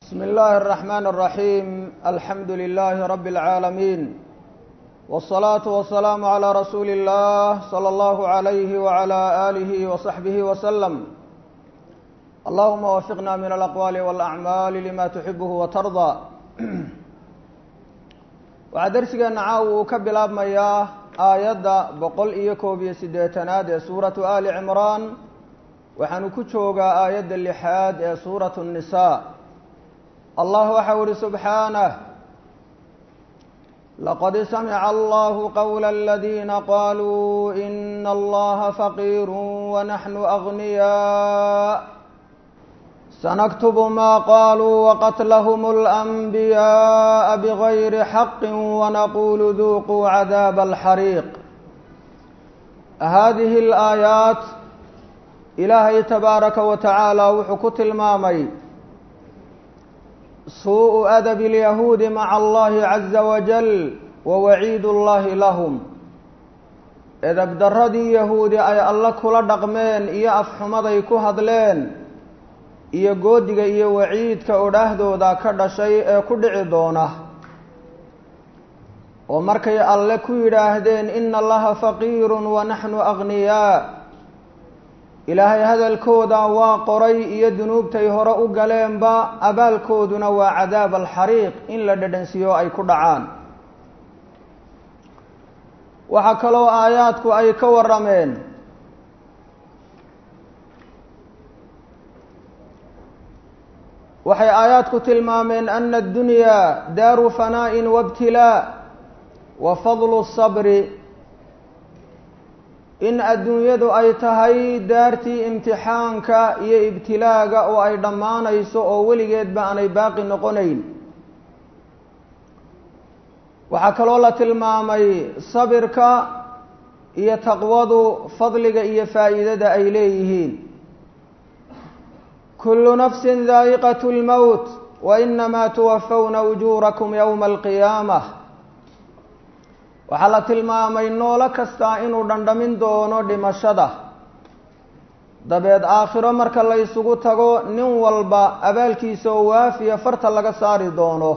بسم الله الرحمن الرحيم الحمد لله رب العالمين والصلاة والسلام على رسول الله صلى الله عليه وعلى آله وصحبه وسلم اللهم وفقنا من الأقوال والأعمال لما تحبه وترضى waxaa darsigeena caaw uu ka bilaabmayaa aayadda boqol iyo koob iyo siddeetanaad ee suuratu ali cimraan waxaanu ku joogaa aayadda lixaad ee suuratu nnisaa allah waxau ihi subxaanah laqad samica allahu qowla aladiina qaluu ina allaha faqiiru wanaxnu agniyaa سنكتب ما قالوا وقتلهم الأنبياء بغير حق ونقول ذوقوا عذاب الحريق هذه الآيات إلهي تبارك وتعالى وحكت المامي سوء أدب اليهود مع الله عز وجل ووعيد الله لهم إذا بدردي يهودي أي الله كل دقمين إيا أفحمضي كهدلين iyo goodiga iyo waciidka odhaahdooda ka dhashay ee ku dhici doona oo markay alle ku yidhaahdeen ina allaha faqiirun wa naxnu agniyaa ilaahay hadalkooda waa qoray iyo dunuubtay hore u galeenba abaalkooduna waa cadaab alxariiq in la dhadhansiiyo ay ku dhacaan waxaa kaloo aayaadku ay ka warrameen waxay aayaadku tilmaameen ana addunyaa daaru fanaa'in waibtilaa wa fadlu sabri in adduunyadu ay tahay daartii imtixaanka iyo ibtilaaga oo ay dhammaanayso oo weligeedba aanay baaqi noqonayn waxaa kaloo la tilmaamay sabirka iyo taqwadu fadliga iyo faa'iidada ay leeyihiin kulu nafsi daa'iqat اlmowt wainamaa tuwafawna ujuurakum yowma alqiyaamah waxaa la tilmaamay noolo kastaa inuu dhandhamin doono dhimashada dabeed aakhiro marka la ysugu tago nin walba abaalkiisa oo waafiya farta laga saari doono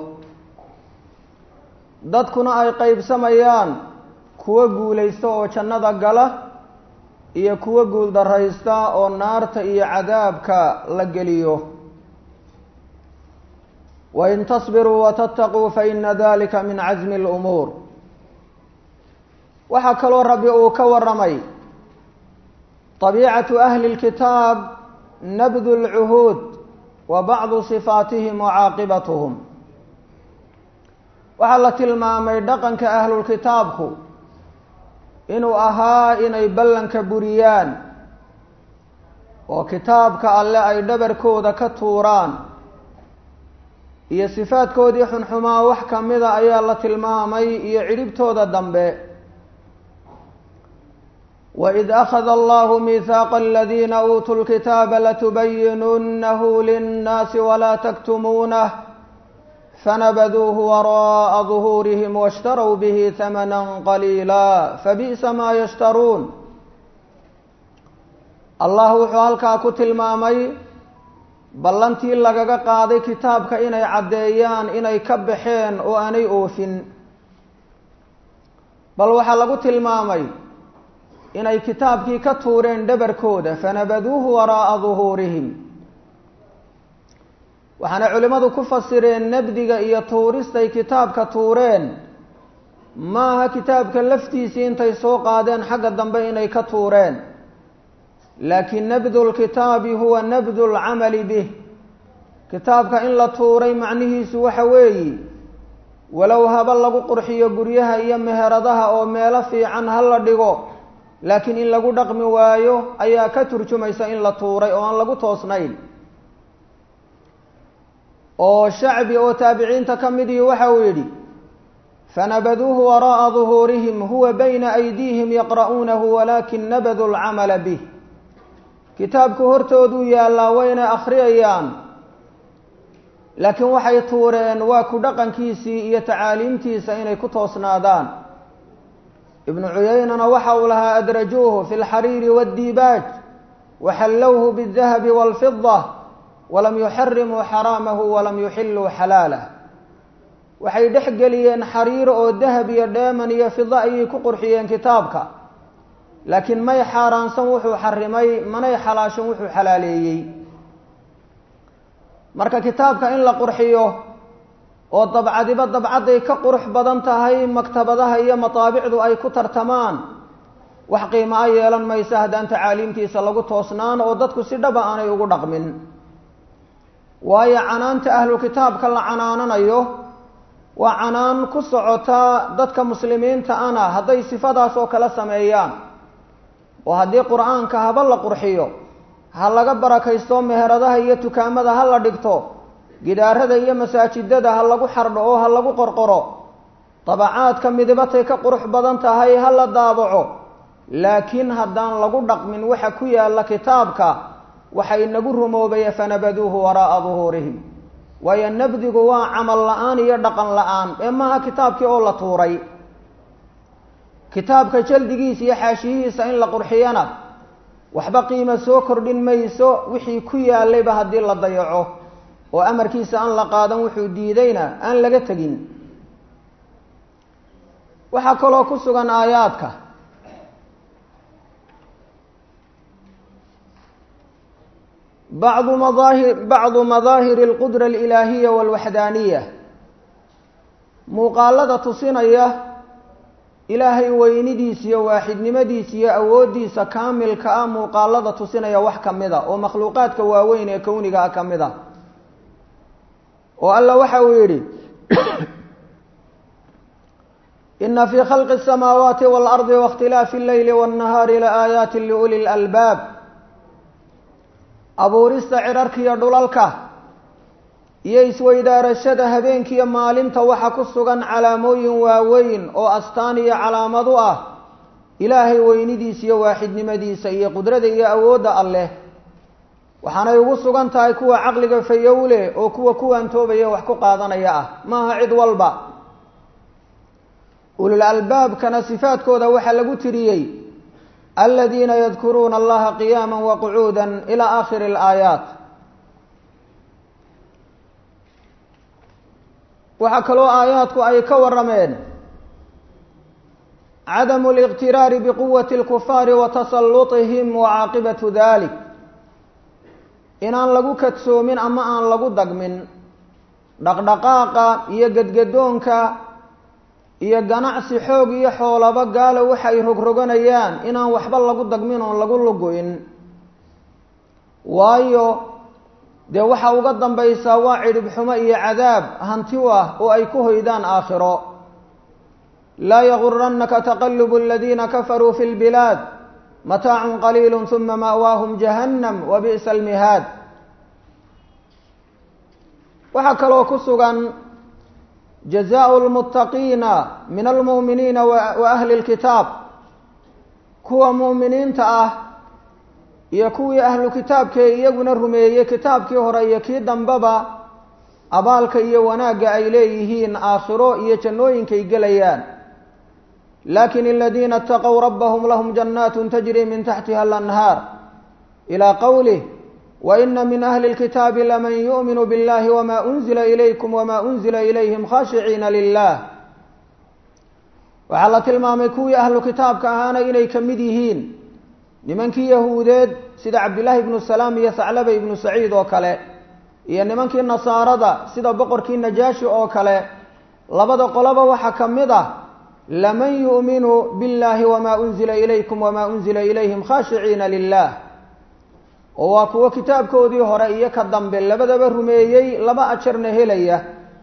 dadkuna ay qeybsamayaan kuwo guulaysta oo jannada gala iyo kuwo guuldaraysta oo naarta iyo cadaabka la geliyo wain tasbiruu watattaquu faina dalika min casmi اlumuur waxaa kaloo rabbi uu ka warramay طabiicatu ahli اlkitaab nabdu اlcuhuud wa bacdu sifaatihim wa caaqibatuhum waxaa la tilmaamay dhaqanka ahlulkitaabku inuu ahaa inay ballanka buriyaan oo kitaabka alle ay dhabarkooda ka tuuraan iyo sifaadkoodii xunxumaa wax ka mida ayaa la tilmaamay iyo cidhibtooda dambe waid akhada allahu miihaaqa aladiina uutuu lkitaaba latubayinunahu linnaasi walaa taktumuunah fanabaduuhu waraa'a duhuurihim washtarow bihi hamanan qaliila fabi'sa maa yashtaruun allah wuxuu halkaa ku tilmaamay ballantii lagaga qaaday kitaabka inay caddeeyaan inay ka baxeen oo aanay oofin bal waxaa lagu tilmaamay inay kitaabkii ka tuureen dhabarkooda fanabaduuhu waraa'a duhuurihim waxaana culimmadu ku fasireen nabdiga iyo tuuristay kitaabka tuureen maaha kitaabka laftiisii intay soo qaadeen xagga dambe inay ka tuureen laakiin nabdu lkitaabi huwa nabdu lcamali bih kitaabka in la tuuray macnihiisu waxa weeyi walow haba lagu qurxiyo guryaha iyo meheradaha oo meelo fiican ha la dhigo laakiin in lagu dhaqmi waayo ayaa ka turjumaysa in la tuuray oo aan lagu toosnayn oo shacbi oo taabiciinta ka midii waxa uu yidhi fanabaduuhu waraa'a duhuurihim huwa bayna aydiihim yaqra'uunahu walaakin nabaduu lcamala bih kitaabku hortooduu yaallaa wayna akhriyayaan laakiin waxay tuureen waa ku dhaqankiisii iyo tacaaliimtiisa inay ku toosnaadaan ibnu cuyaynana waxa uu lahaa adrajuuhu fi lxariiri waaddiibaaj waxallowhu biاdahabi wاlfida walam yuxarimuu xaraamahu walam yuxiluu xalaalah waxay dhex geliyeen xariir oo dahab iyo dheeman iyo fida ayay ku qurxiyeen kitaabka laakiin may xaaraansan wuxuu xarimay manay xalaashan wuxuu xalaaleeyey marka kitaabka in la qurxiyo oo dabcadiba dabcadday ka qurux badan tahay maktabadaha iyo mataabicdu ay ku tartamaan wax qiimo a yeelan maysa haddaan tacaaliimtiisa lagu toosnaan oo dadku si dhaba aanay ugu dhaqmin waayo canaanta ahlu kitaabka la canaananayo waa canaan ku socota dadka muslimiinta ana hadday sifadaas oo kale sameeyaan oo haddii qur-aanka haba la qurxiyo ha laga barakaysto meheradaha iyo tukaamada ha la dhigto gidaarada iyo masaajidada ha lagu xardho oo ha lagu qorqoro dabacaadka midibatay ka qurux badan tahay ha la daabaco laakiin haddaan lagu dhaqmin waxa ku yaalla kitaabka waxa inagu rumoobaya fanabaduuhu waraa'a duhuurihim waayo nabdigu waa camal la-aan iyo dhaqan la-aan ee maaha kitaabkii oo la tuuray kitaabka jaldigiisa iyo xaashiyihiisa in la qurxiyana waxba qiimo soo kordhin mayso wixii ku yaallayba haddii la dayaco oo amarkiisa aan la qaadan wuxuu diidayna aan laga tegin waxaa kaloo ku sugan aayaadka bacdu madaahir bacdu madaahiri alqudra alilaahiya walwaxdaaniya muuqaalada tusinaya ilaahay weynidiisa iyo waaxidnimadiisa iyo awooddiisa kaamilka ah muuqaalada tusinaya wax ka mid a oo makhluuqaadka waaweyn ee kowniga ah ka mid a oo alla waxa uu yidhi ina fii khalqi الsamaawaati wاlardi waاkhtilaafi اlleyli wالnahaari laaayaati liuli اlalbaab abuurista cirarkiiyo dhulalka iyo isweydaarashada habeenkiiyo maalinta waxa ku sugan calaamooyin waaweyn oo astaan iyo calaamad u ah ilaahay weynidiisa iyo waaxidnimadiisa iyo qudrada iyo awoodda alleh waxaanay ugu sugan tahay kuwa caqliga fayowle oo kuwa kuwaantoobaya wax ku qaadanaya ah maaha cid walba ulul albaabkana sifaadkooda waxaa lagu tiriyey aladiina yadkuruuna allaha qiyaama waqucuuda ila aakhiri alaayaat waxaa kaloo aayaadku ay ka warameen cadamu liqtiraari biquwati اlkufaari wa tasallutihim wa caaqibatu dalik inaan lagu kadsoomin ama aan lagu dagmin dhaqdhaqaaqa iyo gedgadoonka iyo ganacsi xoog iyo xoolaba gaalo waxay rogroganayaan inaan waxba lagu dagmin oon lagu lugoyn waayo dee waxa uga dambaysaa waa cidhib xumo iyo cadaab hanti u ah oo ay ku hoydaan aakhiro laa yagurannaka taqalubu aladiina kafaruu fi lbilaad mataacun qaliilu huma ma'waahum jahannam wa bi'sa almihaad waxaa kaloo ku sugan jazaau lmuttaqiina min almu'miniina wa ahli lkitaab kuwa mu'miniinta ah iyo kuwii ahlu kitaabkee iyaguna rumeeyey kitaabkii hore iyo kii dambeba abaalka iyo wanaagga ay leeyihiin aakhiro iyo jannooyinkay gelayaan lakin aladiina اtaqow rabahum lahum jannaat tajri min taxtiha alanhaar ilى qowlih waina min ahli اlkitaabi laman yu'minu biاllahi wma unzila ilaykum wma unzila ilayhim khashiciina lilah waxaa la tilmaamay kuwii ahlu kitaabka ahaana inay ka mid yihiin nimankii yahuudeed sida cabdillaahi ibnu salaam iyo saclaba ibnu saciid oo kale iyo nimankii nasaarada sida boqorkii najaashi oo kale labada qoloba waxaa ka mid ah laman yu'minu biاllahi wma unzila ilaykum wma unzila ilayhim khashiciina lilah oo waa kuwo kitaabkoodii hore iyo ka dambe labadaba rumeeyey laba ajarna helaya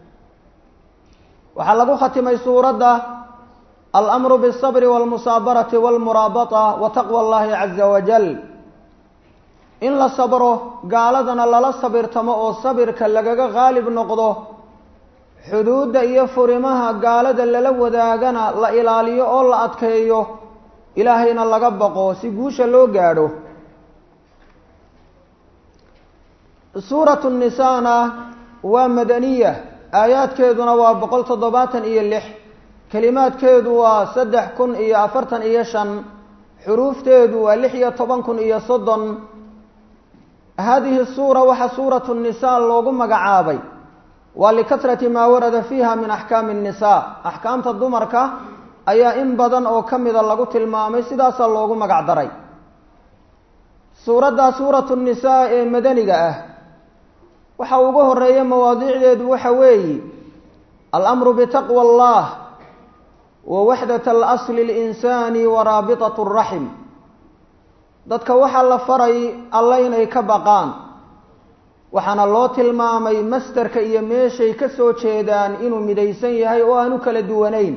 waxaa lagu khatimay suuradda almru bالصbr wاlmusaabarati wاlmuraabata wa taqwى اllahi caza wajal in la sabro gaaladana lala sabirtamo oo sabirka lagaga qaalib noqdo xuduudda iyo furimaha gaalada lala wadaagana la ilaaliyo oo la adkeeyo ilaahayna laga baqo si guusha loo gaadho suuratu nisaana waa madaniya aayaadkeeduna waa boqol toddobaatan iyo lix kelimaadkeedu waa saddex kun iyo afartan iyo shan xuruufteedu waa lix iyo toban kun iyo soddon hadihi suura waxaa suuratu nnisaa loogu magacaabay waa likasrati maa warada fiiha min axkaami nnisaa axkaamta dumarka ayaa in badan oo ka mida lagu tilmaamay sidaasaa loogu magac daray suuraddaa suuratu nnisaa ee madaniga ah waxa ugu horeeya mawaadiicdeedu waxa weeye alamru bitaqwa allah wa waxdat alasli اlinsaani wa raabitat اraxim dadka waxaa la faray alla inay ka baqaan waxaana loo tilmaamay mastarka iyo meeshay ka soo jeedaan inuu midaysan yahay oo aan u kala duwanayn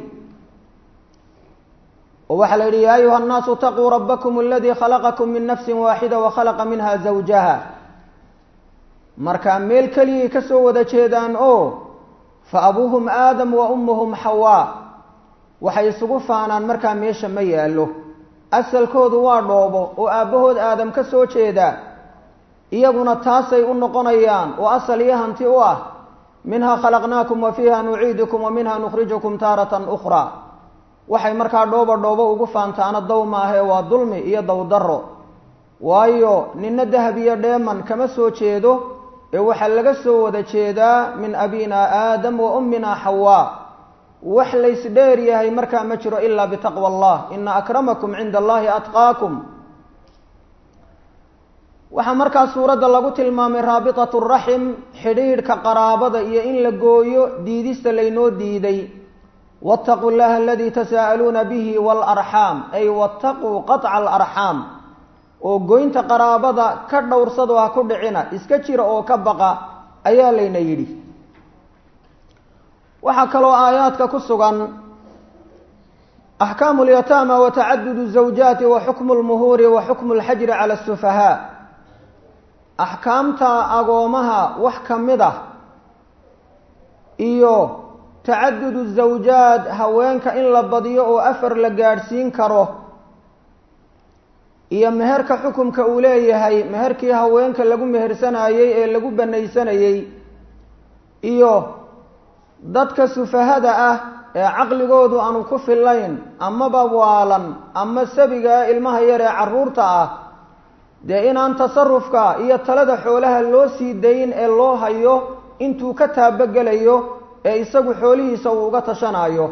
oo waxaa la yidhi yaa ayuha الnaasu taquu rabakm aladii khalaqakum min nafsi waaxida wakhalaqa minha zawjaha markaa meel keliyay ka soo wada jeedaan oo fa abuuhum aadam wa ummuhum xawaa waxay isugu faanaan markaa meesha ma yaallo asalkoodu waa dhoobo oo aabbahood aadam ka soo jeeda iyaguna taasay u noqonayaan oo asal iyo hanti u ah minhaa khalaqnaakum wa fiiha nuciidukum wa minha nukhrijukum taaratan ukhraa waxay markaa dhooba dhoobo ugu faantaana dow maahee waa dulmi iyo dowdarro waayo nina dahab iyo dheeman kama soo jeedo ee waxaa laga soo wada jeedaa min abina aadam wa ummina xawaa wax laysdheer yahay markaa ma jiro ilaa bitaqwa allah ina akramakum cinda allahi atqaakum waxaa markaa suuradda lagu tilmaamay raabitatu raxim xidhiidhka qaraabada iyo in la gooyo diidista laynoo diiday waataquu llaha aladii tasaa'aluuna bihi waalarxaam ay waataquu qaطca alarxaam oo goynta qaraabada ka dhowrsado ha ku dhicina iska jira oo ka baqa ayaa layna yidhi waxaa kaloo aayaadka ku sugan axkaamu اlyataama wa tacadudu الزawjaati wa xukmu اlmuhuuri wa xukmu اlxajri cala الsufahaa axkaamta agoomaha wax ka mid ah iyo tacadudu الزawjaat haweenka in la badiyo oo afar la gaadhsiin karo iyo meherka xukumka uu leeyahay meherkii haweenka lagu mehersanayey ee lagu banaysanayey iyo dadka sufahada ah ee caqligoodu aanu ku filayn amaba waalan ama sabiga ilmaha yar ee carruurta ah dee inaan tasarufka iyo talada xoolaha loo sii dayn ee loo hayo intuu ka taabagelayo ee isagu xoolihiisa uu uga tashanayo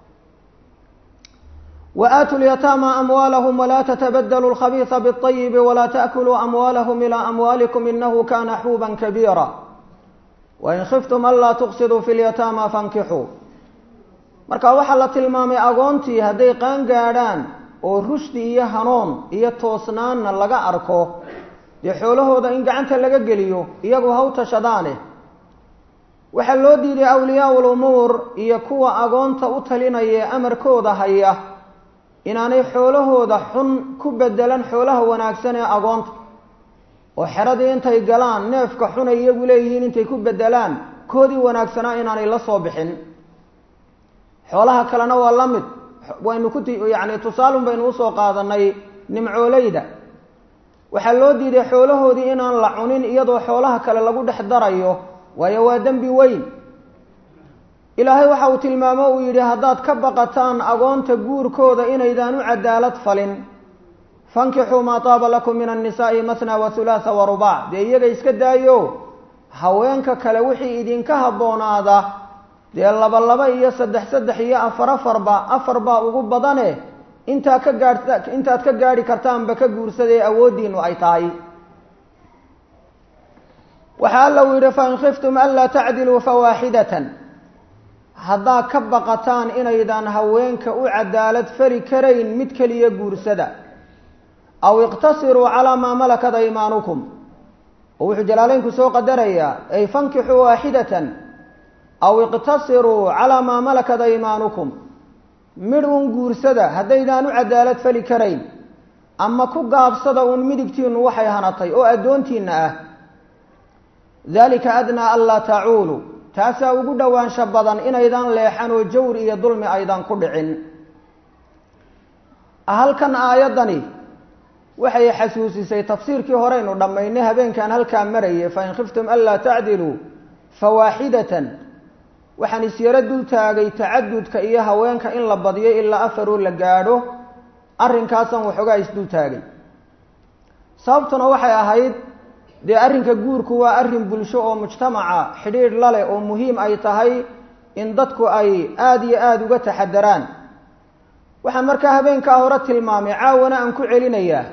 وآتوا اليتامى أموالهم ولا تتبدلوا الخبيث بالطيب ولا تأكلوا أموالهم إلى أموالكم إنه كان حوبا كبيرا وإن خفتم ألا تقصدوا في اليتامى فانكحوا marka waxaa la tilmaamay agoontii hadday qaan gaadhaan oo rushdi iyo hanuun iyo toosnaanna laga arko dee xoolahooda in gacanta laga geliyo iyagu ha u tashadaane waxaa loo diiday awliyaa ulumuur iyo kuwa agoonta u talinaya ee amarkooda haya inaanay xoolahooda xun ku bedelan xoolaha wanaagsan ee agoonta oo xeradii intay galaan neefka xun ay iyagu leeyihiin intay ku bedelaan koodii wanaagsanaa inaanay la soo bixin xoolaha kalena waa la mid waynu ku yacni tusaalun baynu usoo qaadanay nimcooleyda waxaa loo diiday xoolahoodii inaan la cunin iyadoo xoolaha kale lagu dhex darayo waayo waa dembi weyn ilaahay waxa uu tilmaamo uu yidhi haddaad ka baqataan agoonta guurkooda inaydaan u cadaalad falin fankixuu maa taaba lakum min annisaa'i masna wa hulaatha wa rubaac dee iyaga iska daayo haweenka kale wixii idinka habboonaada dee laba laba iyo saddex saddex iyo afar afarba afar baa ugu badane intaa ka gaadh intaad ka gaadhi kartaanba ka guursadee awooddiinu ay tahay waxaa alla uu yidhi fain khiftum anlaa tacdiluu fawaaxidatan haddaad ka baqataan inaydaan haweenka u cadaalad fali karayn mid keliya guursada aw iqtasiruu calaa maa malakat aymaanukum oo wuxuu jalaaleynku soo qadarayaa ay fankixuu waaxidatan aw iqtasiruu calaa maa malakat aymaanukum midh un guursada haddaydaan u cadaalad fali karayn ama ku gaabsada uun midigtiinu waxay hanatay oo addoontiinna ah dalika adnaa anlaa tacuulu taasaa ugu dhowaansho badan inaydaan leexan oo jawr iyo dulmi aydan ku dhicin halkan aayaddani waxay xasuusisay tafsiirkii horeynu dhammaynay habeenkan halkaa marayay fain khiftum anlaa tacdiluu fawaaxidatan waxaan isyaro dul taagay tacadudka iyo haweenka in la badiyo ilaa afaroo la gaadho arrinkaasan waxoogaa isdul taagay sababtuna waxay ahayd dee arrinka guurku waa arrin bulsho oo mujtamaca xidhiidh la leh oo muhiim ay tahay in dadku ay aada iyo aada uga taxadaraan waxaan markaa habeenkaa hore tilmaamay caawana aan ku celinayaa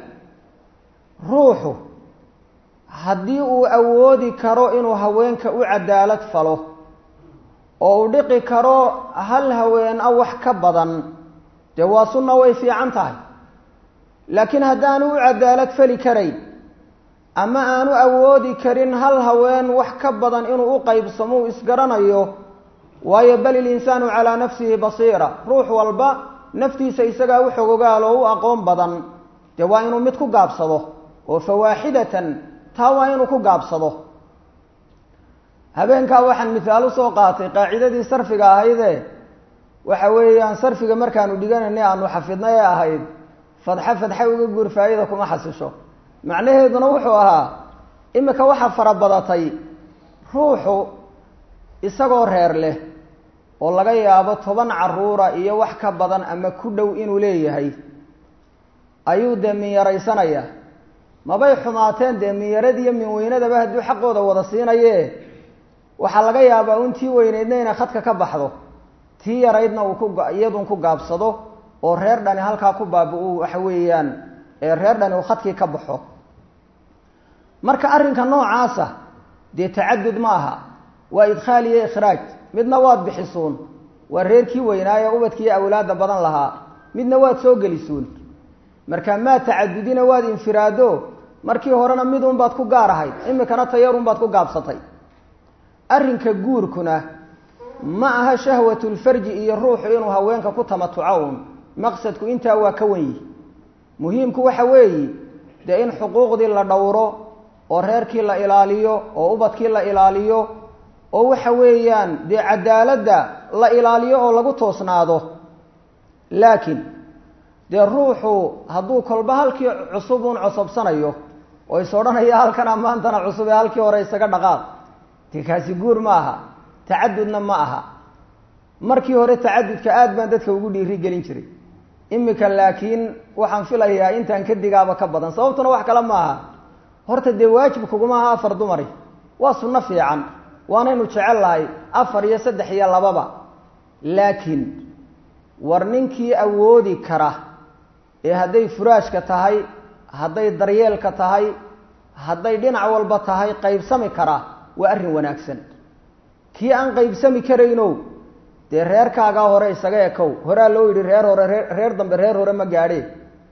ruuxu haddii uu awoodi karo inuu haweenka u cadaalad falo oo uu dhiqi karo hal haween a wax ka badan dee waa sunna way fiican tahay laakiin haddaanu u cadaalad fali karayn ama aanu awoodi karin hal haween wax ka badan inuu u qaybsamo uu isgaranayo waayo bal ilinsaanu calaa nafsihi basiira ruux walba naftiisa isagaa u xogogaal oo u aqoon badan dee waa inuu mid ku gaabsado oo fawaaxidatan taa waa inuu ku gaabsado habeenkaa waxaan mithaal usoo qaatay qaacidadii sarfiga ahayde waxa weeyaan sarfiga markaanu dhiganayna aanu xafidnay ee ahayd fadxa fadxa uga guur faa'ida kuma xasisho macnaheeduna wuxuu ahaa imika waxaa farabadatay ruuxu isagoo reer leh oo laga yaabo toban caruura iyo wax ka badan ama ku dhow inuu leeyahay ayuu dee minyaraysanaya mabay xumaateen dee minyaradiiyo minweynadaba hadduu xaqooda wada siinaye waxaa laga yaabaa un tii weyneydna inay khadka ka baxdo tii yaraydna uu ku iyadun ku gaabsado oo reer dhani halkaa ku baaba-u waxa weeyaan reer dhani uu khadkii ka baxo marka arrinka noocaasa dee tacadud ma aha waa idkhaal iyo ikhraaj midna waad bixisuun waa reerkii weynaaye ubadkiiyo awlaadda badan lahaa midna waad soo gelisuun marka maa tacadudina waad infiraado markii horena midun baad ku gaar ahayd imikana tayarun baad ku gaabsatay arrinka guurkuna ma aha shahwatulfarji iyo ruuxu inuu haweenka ku tamatuco un maqsadku intaa waa ka wen yihi muhiimku waxa weeyi dee in xuquuqdii la dhowro oo reerkii la ilaaliyo oo ubadkii la ilaaliyo oo waxa weeyaan dee cadaaladda la ilaaliyo oo lagu toosnaado laakiin dee ruuxu hadduu kolba halkii cusub un cosabsanayo oo is odhanaya halkana maantana cusub ee halkii hore isaga dhaqaaq dee kaasi guur ma aha tacadudna ma aha markii hore tacadudka aad baan dadka ugu dhiiri gelin jiray imika laakiin waxaan filayaa intaan ka digaaba ka badan sababtuna wax kale ma aha horta dee waajib kuguma aha afar dumari waa sunno fiican waanaynu jecel lahay afar iyo saddex iyo lababa laakiin war ninkii awoodi kara ee hadday furaashka tahay hadday daryeelka tahay hadday dhinac walba tahay qaybsami kara waa arrin wanaagsan kii aan qaybsami karaynow dee reerkaagaa hore isaga ekow horaa loo yidhi reer hore ree reer dambe reer hore ma gaadhee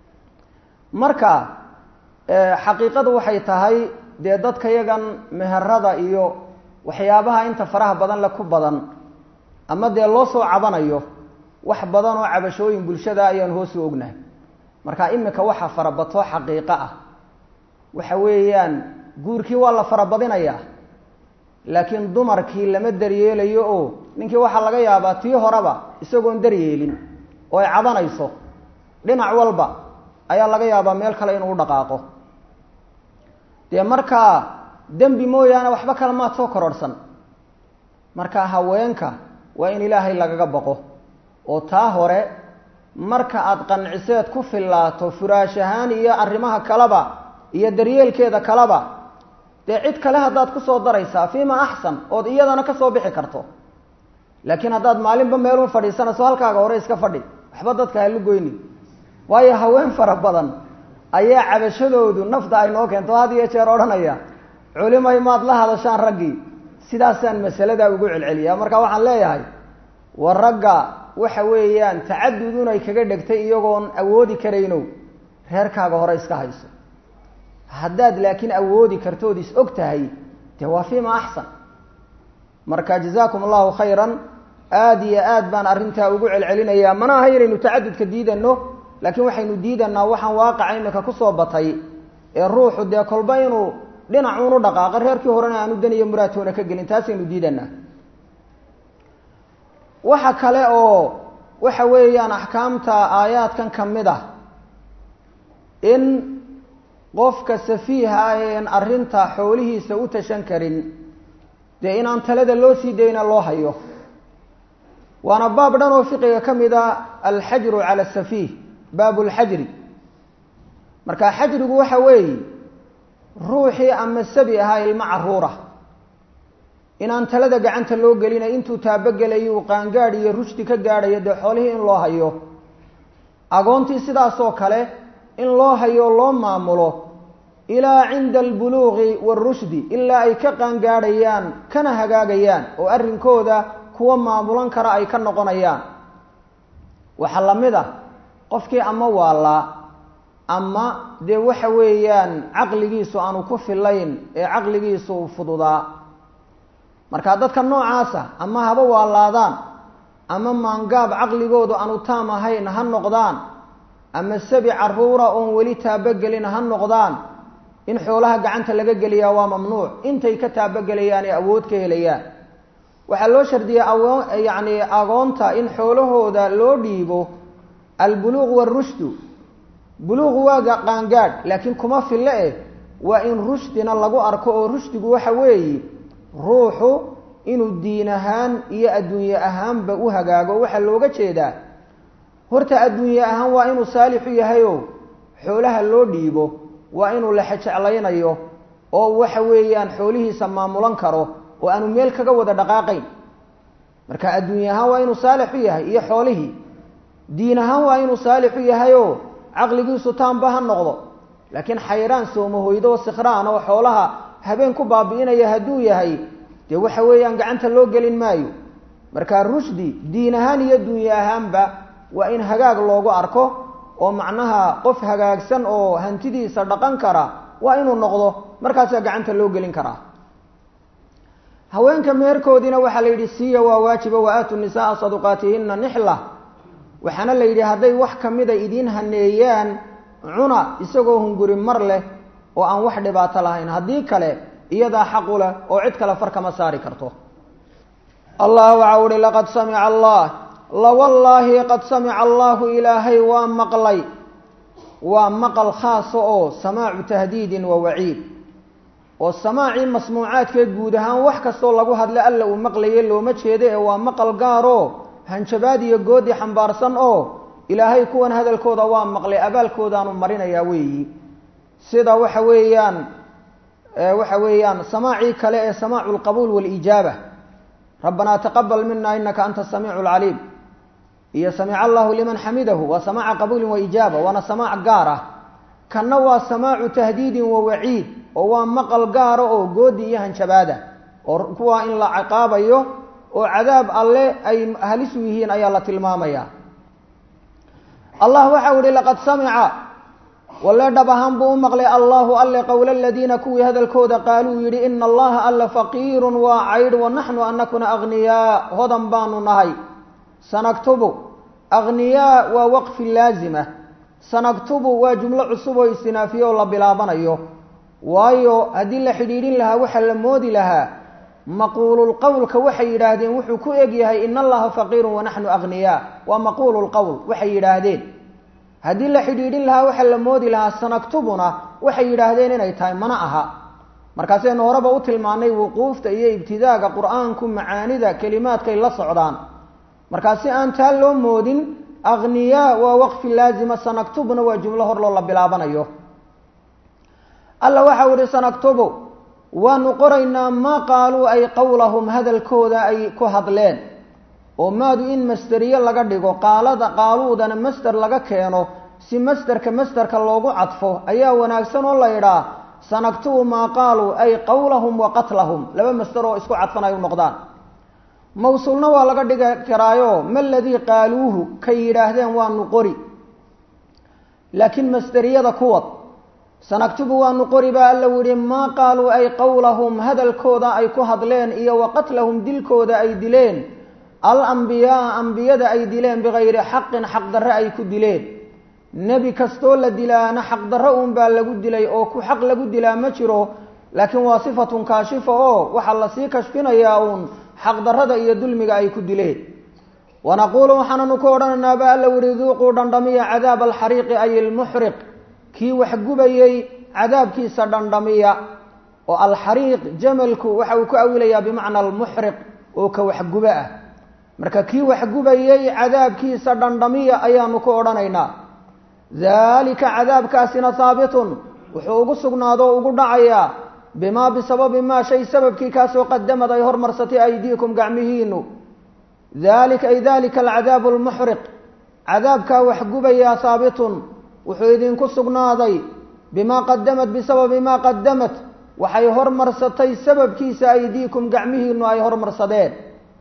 marka xaqiiqadu waxay tahay dee dadka yagan meherada iyo waxyaabaha inta faraha badan le ku badan ama dee loo soo cabanayo wax badan oo cabashooyin bulshada ayaan hoosu ognahay marka imika waxa farabato xaqiiqo ah waxa weeyaan guurkii waa la farabadinayaa laakiin dumarkii lama daryeelayo oo ninkii waxaa laga yaabaa tii horeba isagoon daryeelin oo ay cabanayso dhinac walba ayaa laga yaabaa meel kale inuu dhaqaaqo dee markaa dembi mooyaane waxba kale maad soo kororhsan marka haweenka waa in ilaahay lagaga baqo oo taa hore marka aada qanciseed ku fillaato furaash ahaan iyo arrimaha kaleba iyo daryeelkeeda kaleba dee cid kale haddaad kusoo daraysaa fiima axsan ood iyadana kasoo bixi karto laakiin haddaad maalinba meelun fadhiisanayso halkaaga hore iska fadhi waxba dadka halu goyni waayo haween fara badan ayaa cabashadoodu nafta ay noo keento had iyo jeer odhanaya culimay maad la hadashaan raggii sidaasaan masaladaa ugu celceliyaa marka waxaan leeyahay war ragga waxa weeyaan tacadudun ay kaga dhegtay iyagoon awoodi karayno reerkaaga hore iska hayso haddaad laakiin awoodi kartood is og tahay dee waa fiima axsan marka jazaakum allahu khayran aada iyo aad baan arrintaa ugu celcelinayaa mana aha inaynu tacadudka diidano laakiin waxaynu diidanaa waxaan waaqaca imika kusoo batay ee ruuxu dee kolba inuu dhinacuunu dhaqaaqo reerkii horena aanu daniyo muraatoona ka gelin taasaynu diidanaa waxa kale oo waxa weeyaan axkaamta aayaadkan ka mid ah in qofka safiiha ah een arrinta xoolihiisa u tashan karin dee inaan talada loo sii dayna loo hayo waana baab dhan oo fiqiga ka mid a alxajru cala asafiih baabu lxajri marka xajrigu waxa weeye ruuxii ama sabi ahaa ilmo caruura inaan talada gacanta loo gelina intuu taabogelayo uu qaangaadh iyo rushdi ka gaadhayo dee xoolihii in loo hayo agoontii sidaasoo kale in loo hayo o loo maamulo ilaa cinda albuluuqi waarushdi ilaa ay ka qaangaadhayaan kana hagaagayaan oo arrinkooda kuwa maamulan kara ay ka noqonayaan waxaa la mid ah qofkii ama waalaa ama dee waxa weeyaan caqligiisu aanu ku filayn ee caqligiisu fududaa marka dadka noocaasa ama haba waalaadaan ama maangaab caqligoodu aanu taam ahayn ha noqdaan ama sabi caruura oon weli taabogelin ha noqdaan in xoolaha gacanta laga geliyaa waa mamnuuc intay ka taabogelayaan ee awood ka helayaan waxaa loo shardiyay awo yacni agoonta in xoolahooda loo dhiibo albuluuq waarushdu buluuqu waaga qaangaadh laakiin kuma fille eh waa in rushdina lagu arko oo rushdigu waxa weeye ruuxu inuu diin ahaan iyo adduunye ahaanba u hagaago waxaa looga jeedaa horta adduunye ahaan waa inuu saalixu yahayo xoolaha loo dhiibo waa inuu la xejeclaynayo oo waxa weeyaan xoolihiisa maamulan karo oo aanu meel kaga wada dhaqaaqayn marka adduunye ahaan waa inuu saalixu yahay iyo xoolihii diin ahaan waa inuu saalixu yahayo caqligiisu taanba ha noqdo laakiin xayraan soomahoydo sikhraan oo xoolaha habeen ku baabi'inaya hadduu yahay dee waxa weeyaan gacanta loo gelin maayo marka rushdi diin ahaan iyo duunye ahaanba waa in hagaag loogu arko oo macnaha qof hagaagsan oo hantidiisa dhaqan kara waa inuu noqdo markaasaa gacanta loo gelin karaa haweenka meherkoodiina waxaa la yidhi siiya waa waajiba wa aatu nisaaa saduqaatihina nixla waxaana la yidhi hadday wax kamida idiin haneeyaan cuna isagoo hunguri mar leh oo aan wax dhibaato lahayn haddii kale iyadaa xaqu leh oo cid kale far kama saari karto allah waxa uhi laqad samica allah lawallaahi qad samica allahu ilaahay waa maqlay waa maqal khaasa oo samaacu tahdiidin wa waciid oo samaacii masmuucaadkee guud ahaan wax kastoo lagu hadla alla uu maqlaye looma jeedo ee waa maqal gaaroo hanjabaad iyo goodi xambaarsan oo ilaahay kuwan hadalkooda waa maqlay abaalkoodaanu marinayaa weeyi sida waxa weeyaan waxa weeyaan samaacii kale ee samaacu lqabuul waalijaaba rabbanaa taqabal mina inaka anta samiicu lcaliim iyo samica allahu liman xamidahu waa samaaca qabuulin wa ijaaba waana samaac gaar ah kanna waa samaacu tahdiidin wa waciid oo waa maqal gaara oo goodi iyo hanjabaada oo kuwaa in la ciqaabayo oo cadaab alle ay halis u yihiin ayaa la tilmaamaya allah waxa u ihi laqad samica walle dhab ahaan buu u maqlay allahu alle qowla aladiina kuwii hadalkooda qaaluu yidhi ina allaha alla faqiirun waa caydh wa naxnu anakuna aghniyaa hodan baanu nahay sanaktubu aghniyaa waa waqfi laazima sanaktubu waa jumlo cusub oo istinaafiye oo la bilaabanayo waayo haddii la xidhiidhin lahaa waxaa la moodi lahaa maquululqowlka waxay yidhaahdeen wuxuu ku eg yahay ina allaha faqiirun wa naxnu aghniyaa waa maquululqowl waxay yidhaahdeen haddii la xidhiidhin lahaa waxaa la moodi lahaa sanaktubuna waxay yidhaahdeen inay tahay mana aha markaasaynu horeba u tilmaanay wuquufta iyo ibtidaaga qur-aanku macaanida kelimaadkay la socdaan markaa si aan taa loo moodin akhniyaa waa waqfi laazima sanaktubuna waa jumlo hor loo la bilaabanayo alla waxau ihi sanaktubu waanu qoraynaa maa qaaluu ay qowlahum hadalkooda ay ku hadleen oo maadu in masderiye laga dhigo qaalada qaaluudana masder laga keeno si masderka masderka loogu cadfo ayaa wanaagsan oo la yidhaa sanaktubu maa qaaluu ay qowlahum wa qatlahum laba masder oo isku cadfan ay u noqdaan mawsuulna waa laga dhigi karaayo ma ladii qaaluuhu kay yidhaahdeen waanu qori laakiin masderiyada kuwad sanaktubu waanu qori baa alla yihi maa qaaluu ay qowlahum hadalkooda ay ku hadleen iyo wa qatlahum dilkooda ay dileen alambiyaaa ambiyada ay dileen bikayri xaqin xaqdarre ay ku dileen nebi kastoo la dilaana xaqdarre uun baa lagu dilay oo ku xaq lagu dilaa ma jiro laakiin waa sifatun kaashifa oo waxaa lasii kashfinayaa uun xaqdarrada iyo dulmiga ay ku dileen wanaquulu waxaananu ku odhanaynaa ba alla yihi duuquu dhandhamiya cadaaba alxariiqi ay ilmuxriq kii wax gubayey cadaabkiisa dhandhamiya oo alxariiq jamalku waxa uu ku awilayaa bimacna almuxriq oo ka waxguba ah marka kii waxgubayey cadaabkiisa dhandhamiya ayaanu ku odhanaynaa daalika cadaabkaasina haabitun wuxuu ugu sugnaado o ugu dhacayaa bimaa bisababi maa shay sababkii kaasoo qadamad ay hormarsatay aydiikum gacmihiinu dalika ay dalika alcadaabu almuxriq cadaabkaa wax gubayaa haabitun wuxuu idinku sugnaaday bimaa qadamad bisababi maa qadamat waxay hormarsatay sababkiisa aydiikum gacmihiinu ay hormarsadeen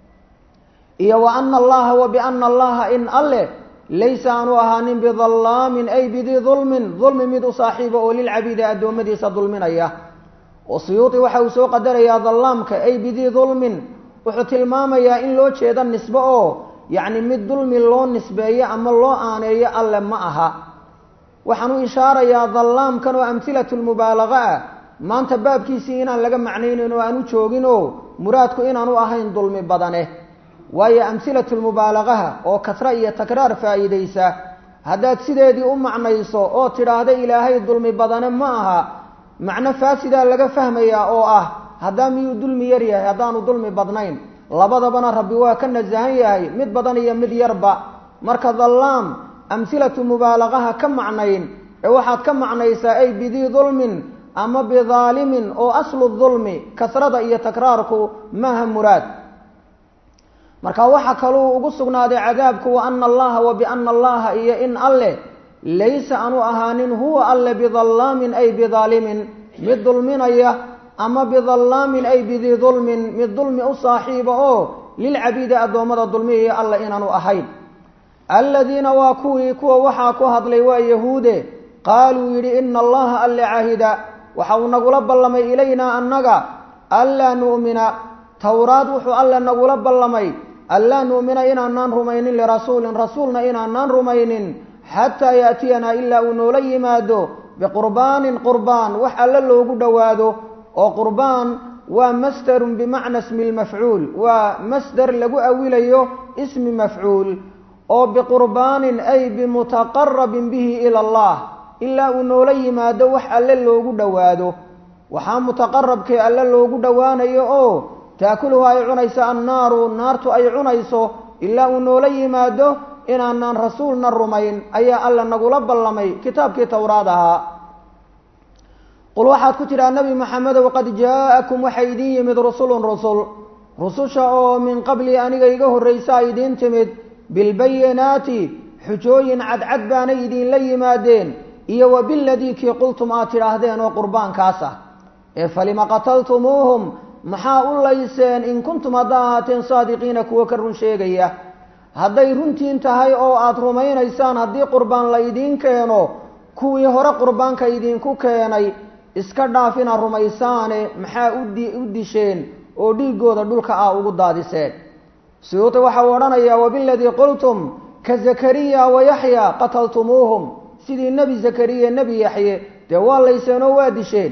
iyo wa ana allaha wa biana allaha in alleh laysa aanu ahaanin bidallaamin ay bidii dulmin dulmi mid u saaxiiba oo lilcabiidi addoommadiisa dulminaya oo siyuuti waxa uu soo qadarayaa dallaamka ay bidii dulmin wuxuu tilmaamayaa in loo jeedo nisbe oo yacni mid dulmi loo nisbeeyo ama loo aaneeyo alle ma aha waxaan u ishaarayaa dallaamkan oo amhilatu lmubaalaga ah maanta baabkiisii inaan laga macnaynayn oo aan u joogin oo muraadku inaanu ahayn dulmi badane waayo amhilatu lmubaalagaha oo kasra iyo takraar faa'iidaysa haddaad sideedii u macnayso oo tidhaahda ilaahay dulmi badane ma aha macno faasidaa laga fahmayaa oo ah haddaa miyuu dulmi yar yahay haddaanu dulmi badnayn labadabana rabbi waa ka nasahan yahay mid badan iyo mid yarba marka dallaam amhilatu mubaalagaha ka macnayn ee waxaad ka macnaysaa ay bidii dulmin ama bidaalimin oo aslu dulmi kasrada iyo takraarku maaha muraad marka waxaa kaluu ugu sugnaaday cadaabku wa ana allaha wa biana allaha iyo in alleh laysa aanu ahaanin huwa alle bidallaamin ay bidaalimin mid dulminaya ama bidallaamin ay bidii dulmin mid dulmi u saaxiiba oo lilcabiidi addoommada dulmiyaya alle inaanu ahayn aladiina waa kuwii kuwa waxaa ku hadlay waa yahuude qaaluu yidhi ina allaha alle cahida waxa uu nagula ballamay ilaynaa annaga anlaa nu'mina towraad wuxuu alle nagula ballamay anlaa nu'mina inaanaan rumaynin lirasuulin rasuulna inaanaan rumaynin xataa yaatiyanaa ilaa uu noola yimaado biqurbaanin qurbaan wax alle loogu dhowaado oo qurbaan waa masdarun bimacna ismi lmafcuul waa masdar lagu awilayo ismi mafcuul oo biqurbaanin ay bimutaqarabin bihi ila allah ilaa uu noola yimaado wax alle loogu dhowaado waxaa mutaqarabkee alle loogu dhowaanayo oo taakuluhu ay cunayso annaaru naartu ay cunayso ilaa uu noola yimaado inaanaan rasuulna rumayn ayaa alle nagula ballamay kitaabkii towraad ahaa qul waxaad ku tidhaha nebi maxamedow qad jaa'akum waxay idiin yimid rusulun rusul rususha oo min qabli aniga iga horraysaa idiin timid bilbayinaati xujooyin cadcad baanay idiinla yimaadeen iyo wa biladii kii qultum aad tidhaahdeen oo qurbaankaas ah ee falima qataltumuuhum maxaa u layseen in kuntum haddaa ahaateen saadiqiina kuwo ka run sheegaya hadday runtiin tahay oo aada rumaynaysaan haddii qurbaan la idiin keeno kuwii hore qurbaanka idinku keenay iska dhaafina rumaysaane maxaa udi u disheen oo dhiiggooda dhulka ah ugu daadiseen suyuuti waxa uu odhanayaa wabiladii qultum ka zakariya wa yaxya qataltumuuhum sidii nebi zakariya nebi yaxye dee waa layseen oo waa disheen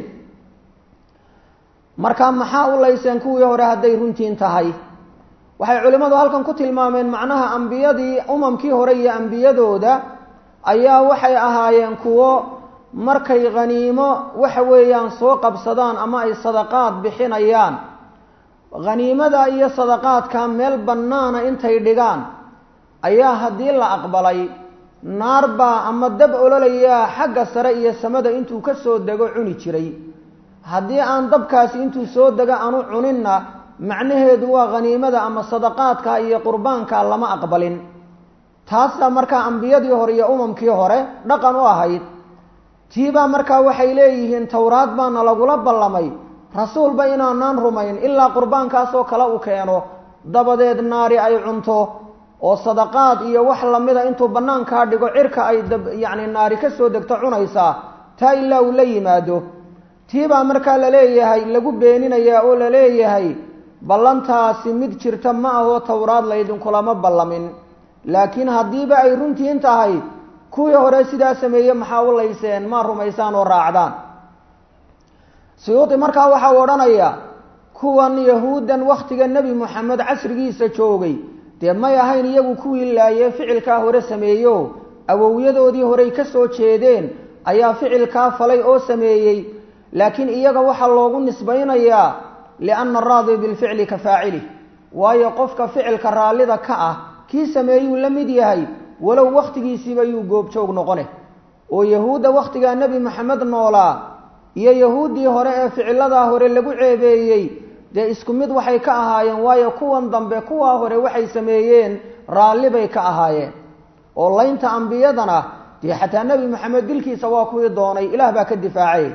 marka maxaa u layseen kuwii hore hadday runtiin tahay waxay culimmadu halkan ku tilmaameen macnaha ambiyadii umamkii hore iyo ambiyadooda ayaa waxay ahaayeen kuwo markay khaniimo waxa weeyaan soo qabsadaan ama ay sadaqaad bixinayaan khaniimada iyo sadaqaadka meel bannaana intay dhigaan ayaa haddii la aqbalay naar baa ama dab ololayaa xagga sare iyo samada intuu ka soo dego cuni jiray haddii aan dabkaasi intuu soo dego aanu cuninna macnaheedu waa khaniimada ama sadaqaadka iyo qurbaanka lama aqbalin taasaa markaa ambiyadii hore iyo umamkii hore dhaqan u ahayd tiibaa markaa waxay leeyihiin towraad baana lagula ballamay rasuulba inaanaan rumayn ilaa qurbaankaasoo kale u keeno dabadeed naari ay cunto oo sadaqaad iyo wax lamida intuu bannaankaa dhigo cirka ay yacni naari ka soo degto cunaysaa taa ilaa uu la yimaado tiibaa markaa laleeyahay lagu beeninayaa oo laleeyahay ballantaasi mid jirta ma ahoo towraad laydinkulama ballamin laakiin haddiiba ay runtiin tahay kuwii hore sidaa sameeye maxaa u layseen maa rumaysaan oo raacdaan suyuudi markaa waxa uu odhanayaa kuwan yahuuddan wakhtiga nebi moxamed casrigiisa joogay dee may ahayn iyagu kuwii laayee ficilkaa hore sameeyo awowyadoodii horey ka soo jeedeen ayaa ficilkaa falay oo sameeyey laakiin iyaga waxaa loogu nisbaynayaa lianna araadi bilficli ka faacilih waayo qofka ficilka raallida ka ah kii sameeyuu la mid yahay walow wakhtigiisiiba yuu goobjoog noqone oo yahuudda wakhtigaa nebi maxamed noolaa iyo yahuuddii hore ee ficiladaa hore lagu ceebeeyey dee isku mid waxay ka ahaayeen waayo kuwan dambe kuwaa hore waxay sameeyeen raalli bay ka ahaayeen oo laynta ambiyadana dee xataa nebi maxamed dilkiisa waa kuwii doonay ilaah baa ka difaacay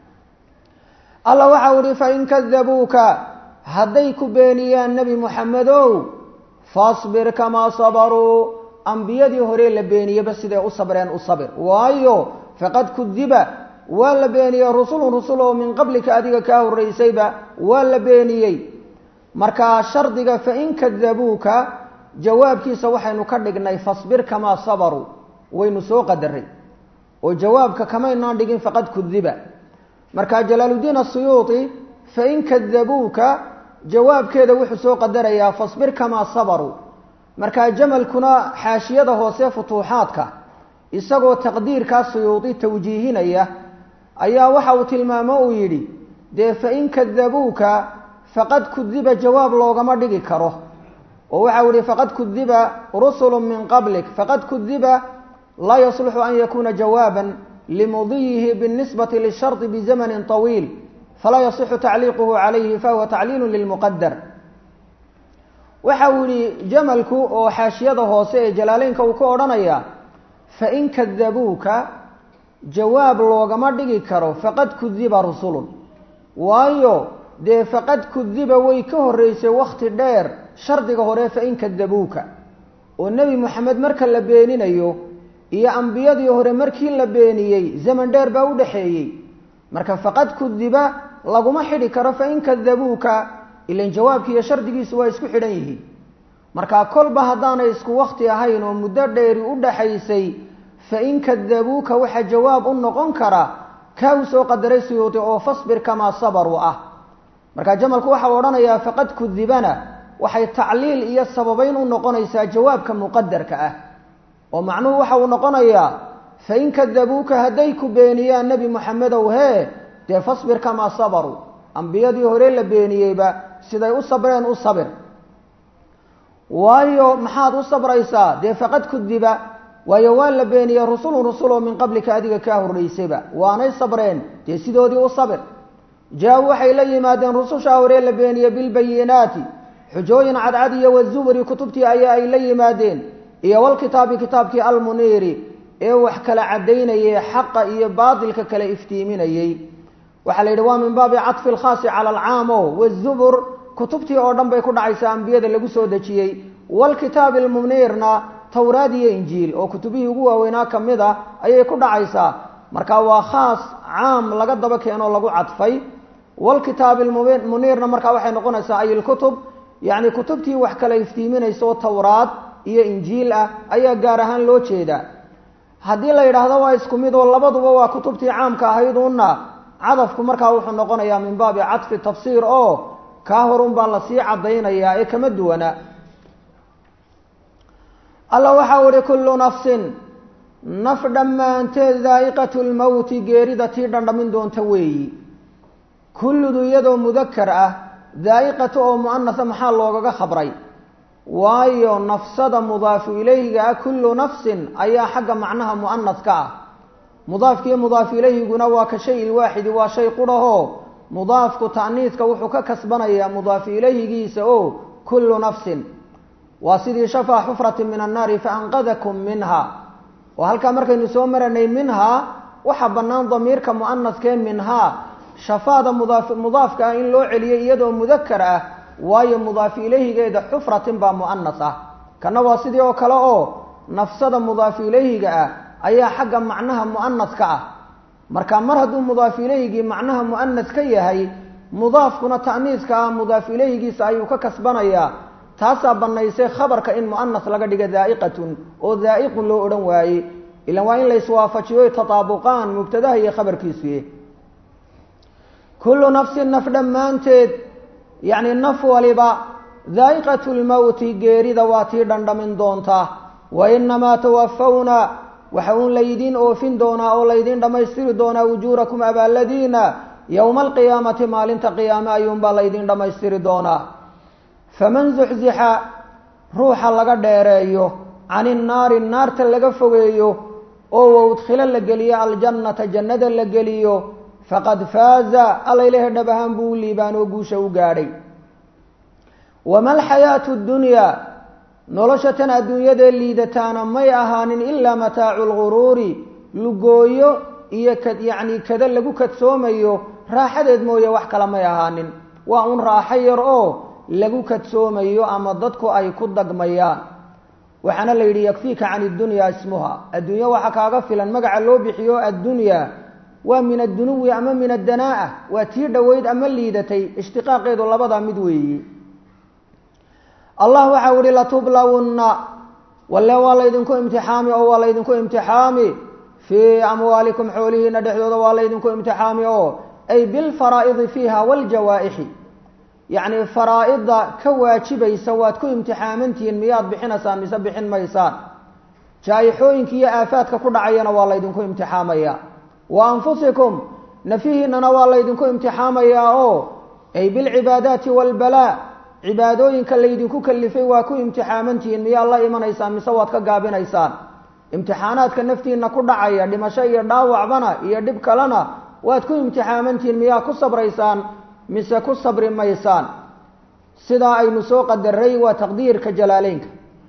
alla waxau ihi fain kadabuuka hadday ku beeniyaan nebi moxamedow fasbir kamaa sabaruu ambiyadii hore la beeniyeba siday u sabreen u sabir waayo faqad kudiba waa la beeniyey rusulun rusul oo min qablika adiga kaa horraysayba waa la beeniyey markaa shardiga fain kadabuuka jawaabkiisa waxaynu ka dhignay fasbir kamaa sabaruu waynu soo qadaray oo jawaabka kamaynaan dhigin faqad kudiba marka jalaaluddiin asuyuuti fain kadabuuka jawaabkeeda wuxuu soo qadarayaa fasbir kamaa sabaruu markaa jamalkuna xaashiyada hoose futuuxaadka isagoo taqdiirkaa suyuudi tawjiihinaya ayaa waxa uu tilmaamo uu yidhi dee fain kadabuuka faqad kudiba jawaab loogama dhigi karo oo waxau yihi faqad kudiba rusulu min qablik faqad kudiba laa yasluxu an yakuuna jawaaban limudiyihi biاlnisbati lishardi bizamanin طawiil falaa yasixu tacliiquhu calayhi fahuwa tacliilu lilmuqadar waxa uu yihi jamalku oo xaashiyada hoose ee jalaaleynka uu ka odhanaya fain kadabuuka jawaab loogama dhigi karo faqad kudiba rusulun waayo dee faqad kudiba way ka horreysay wakhti dheer shardiga hore fain kadabuuka oo nebi moxamed marka la beeninayo iyo ambiyadii hore markii la beeniyey zaman dheer baa u dhexeeyey marka faqad kudiba laguma xidhi karo fain kadabuuka ilan jawaabki iyo shardigiisu waa isku xidhan yihiin marka kolba haddaanay isku wakti ahayn oo muddo dheeri u dhaxaysay fain kadabuuka waxaa jawaab u noqon kara kaa uu soo qadaray suyuudi oo fasbir kamaa sabaruu ah marka jamalku waxau odhanayaa faqad kudibana waxay tacliil iyo sababeyn u noqonaysaa jawaabka muqadarka ah oo macnuhu waxa uu noqonayaa fain kadabuuka hadday ku beeniyaan nebi moxamedow hee dee fasbir kamaa sabaruu ambiyadii hore la beeniyeyba siday u sabreen u sabir waayo maxaad u sabraysaa dee faqad kudiba waayo waa la beeniyey rusulun rusuloo min qablika adiga kaa horraysayba waanay sabreen dee sidoodii u sabir jaa waxay la yimaadeen rusushaa hore la beeniyey bilbayinaati xujooyin cadcad iyo wazuburi kutubtii ayaa ay la yimaadeen iyo walkitaabi kitaabkii almuniiri ee wax kala caddaynayay xaqa iyo baatilka kala iftiiminayey waxaa la yidhi waa min baabi caطfi اlkhaasi calى alcaam o wالzubur kutubtii oo dhan bay ku dhacaysaa ambiyada lagu soo dejiyey wاlkitaabi اlmuniirna towraad iyo injiil oo kutubihii ugu waaweynaa ka mid a ayay ku dhacaysaa marka waa khaas caam laga daba keenoo lagu cadfay wاlkitaabi muniirna markaa waxay noqonaysaa ay اlkutub yani kutubtii wax kala iftiiminaysa oo towraad iyo injiil ah ayaa gaar ahaan loo jeedaa haddii la yidhaahdo waa isku mid oo labaduba waa kutubtii caamka ahayduna cadafku markaa wuxuu noqonayaa min baabi cadfi tafsiir oo kaa horun baa lasii caddaynayaa ee kama duwana alla waxau ihi kullu nafsin naf dhammaanteed daa'iqatu lmowti geerida tii dhandhamin doonta weeyi kulludu iyadoo mudakar ah daa'iqatu oo mu'anasa maxaa loogaga khabray waayo nafsada mudaafu ilayhiga ah kullu nafsin ayaa xagga macnaha mu'anaska ah mudaafkiiyo mudaaf ilayhiguna waa ka shay ilwaaxidi waa shay qurahoo mudaafku ta'niiska wuxuu ka kasbanayaa mudaafu ilayhigiisa oo kullu nafsin waa sidii shafaa xufratin min annaari faanqadakum minha oo halkaa markaynu soo maranay minhaa waxaa bannaan damiirka mu'anaskee minhaa shafaada mudaaf mudaafka ah in loo celiyay iyadoo mudakar ah waayo mudaafu ilayhigeeda xufratin baa mu'anas ah kana waa sidii oo kale oo nafsada mudaafu ilayhiga ah ayaa xagga macnaha mu'anaska ah marka mar hadduu mudaafu ilayhigii macnaha mu'anas ka yahay mudaafkuna ta'niiska ah mudaafu ilayhigiisa ayuu ka kasbanayaa taasaa bannaysay khabarka in mu'anas laga dhiga daa'iqatun oo daa'iqun loo odhan waaye ilan waa in la iswaafajiyo tataabuqaan mubtadaha iyo khabarkiisuye kullu nafsin naf dhammaanteed yacni naf waliba daa'iqatu lmowti geerida waa tii dhandhamin doonta wa inamaa tawafawna waxa uun laydiin oofin doonaa oo laydiin dhammaystiri doonaa ujuurakum abaalladiina yowma alqiyaamati maalinta qiyaame ayuunbaa laydiin dhammaystiri doonaa faman zuxzixa ruuxa laga dheereeyo cani nnaari naarta laga fogeeyo oo waudkhilo la geliyo aljannata jannada la geliyo faqad faaza alla ilahay dhab ahaan buu u liibaan oo guusha u gaadhay wama alxayaatu ddunyaa nolosha tan adduunyadee liidataana may ahaanin ilaa mataacu lguruuri lugooyo iyo ka yacni kada lagu kadsoomayo raaxadeed mooye wax kale may ahaanin waa un raaxo yar oo lagu kadsoomayo ama dadku ay ku dagmayaan waxaana la yidhi yakfiika can iddunyaa ismuha adduunyo waxaa kaaga filan magaca loo bixiyo addunyaa waa min addunuwi ama min addanaa'a waa tii dhoweyd ama liidatay ishtiqaaqeedu labadaa mid weeyi allah waxau ihi latublawunna walle waa laydinku imtixaami oo waa laydinku imtixaami fii amwaalikum xoolihiina dhexdooda waa laydinku imtixaami oo ay bilfaraa'idi fiiha waljawaa-ixi yacni faraa-ida ka waajibaysa waad ku imtixaamantihiin miyaad bixinaysaan mise bixin maysaan jaa-ixooyinka iyo aafaadka ku dhacayana waa laydinku imtixaamaya wa anfusikum nafihiinana waa laydinku imtixaamayaa oo ay bilcibaadaati waalbalaa cibaadooyinka laydinku kalifay waa ku imtixaamantihiin miyaad la imanaysaan mise waad ka gaabinaysaan imtixaanaadka naftiina ku dhacaya dhimasho iyo dhaawacbana iyo dhib kalena waad ku imtixaamantihiin miyaa ku sabraysaan mise ku sabri maysaan sidaa aynu soo qadaray waa taqdiirka jalaaleynka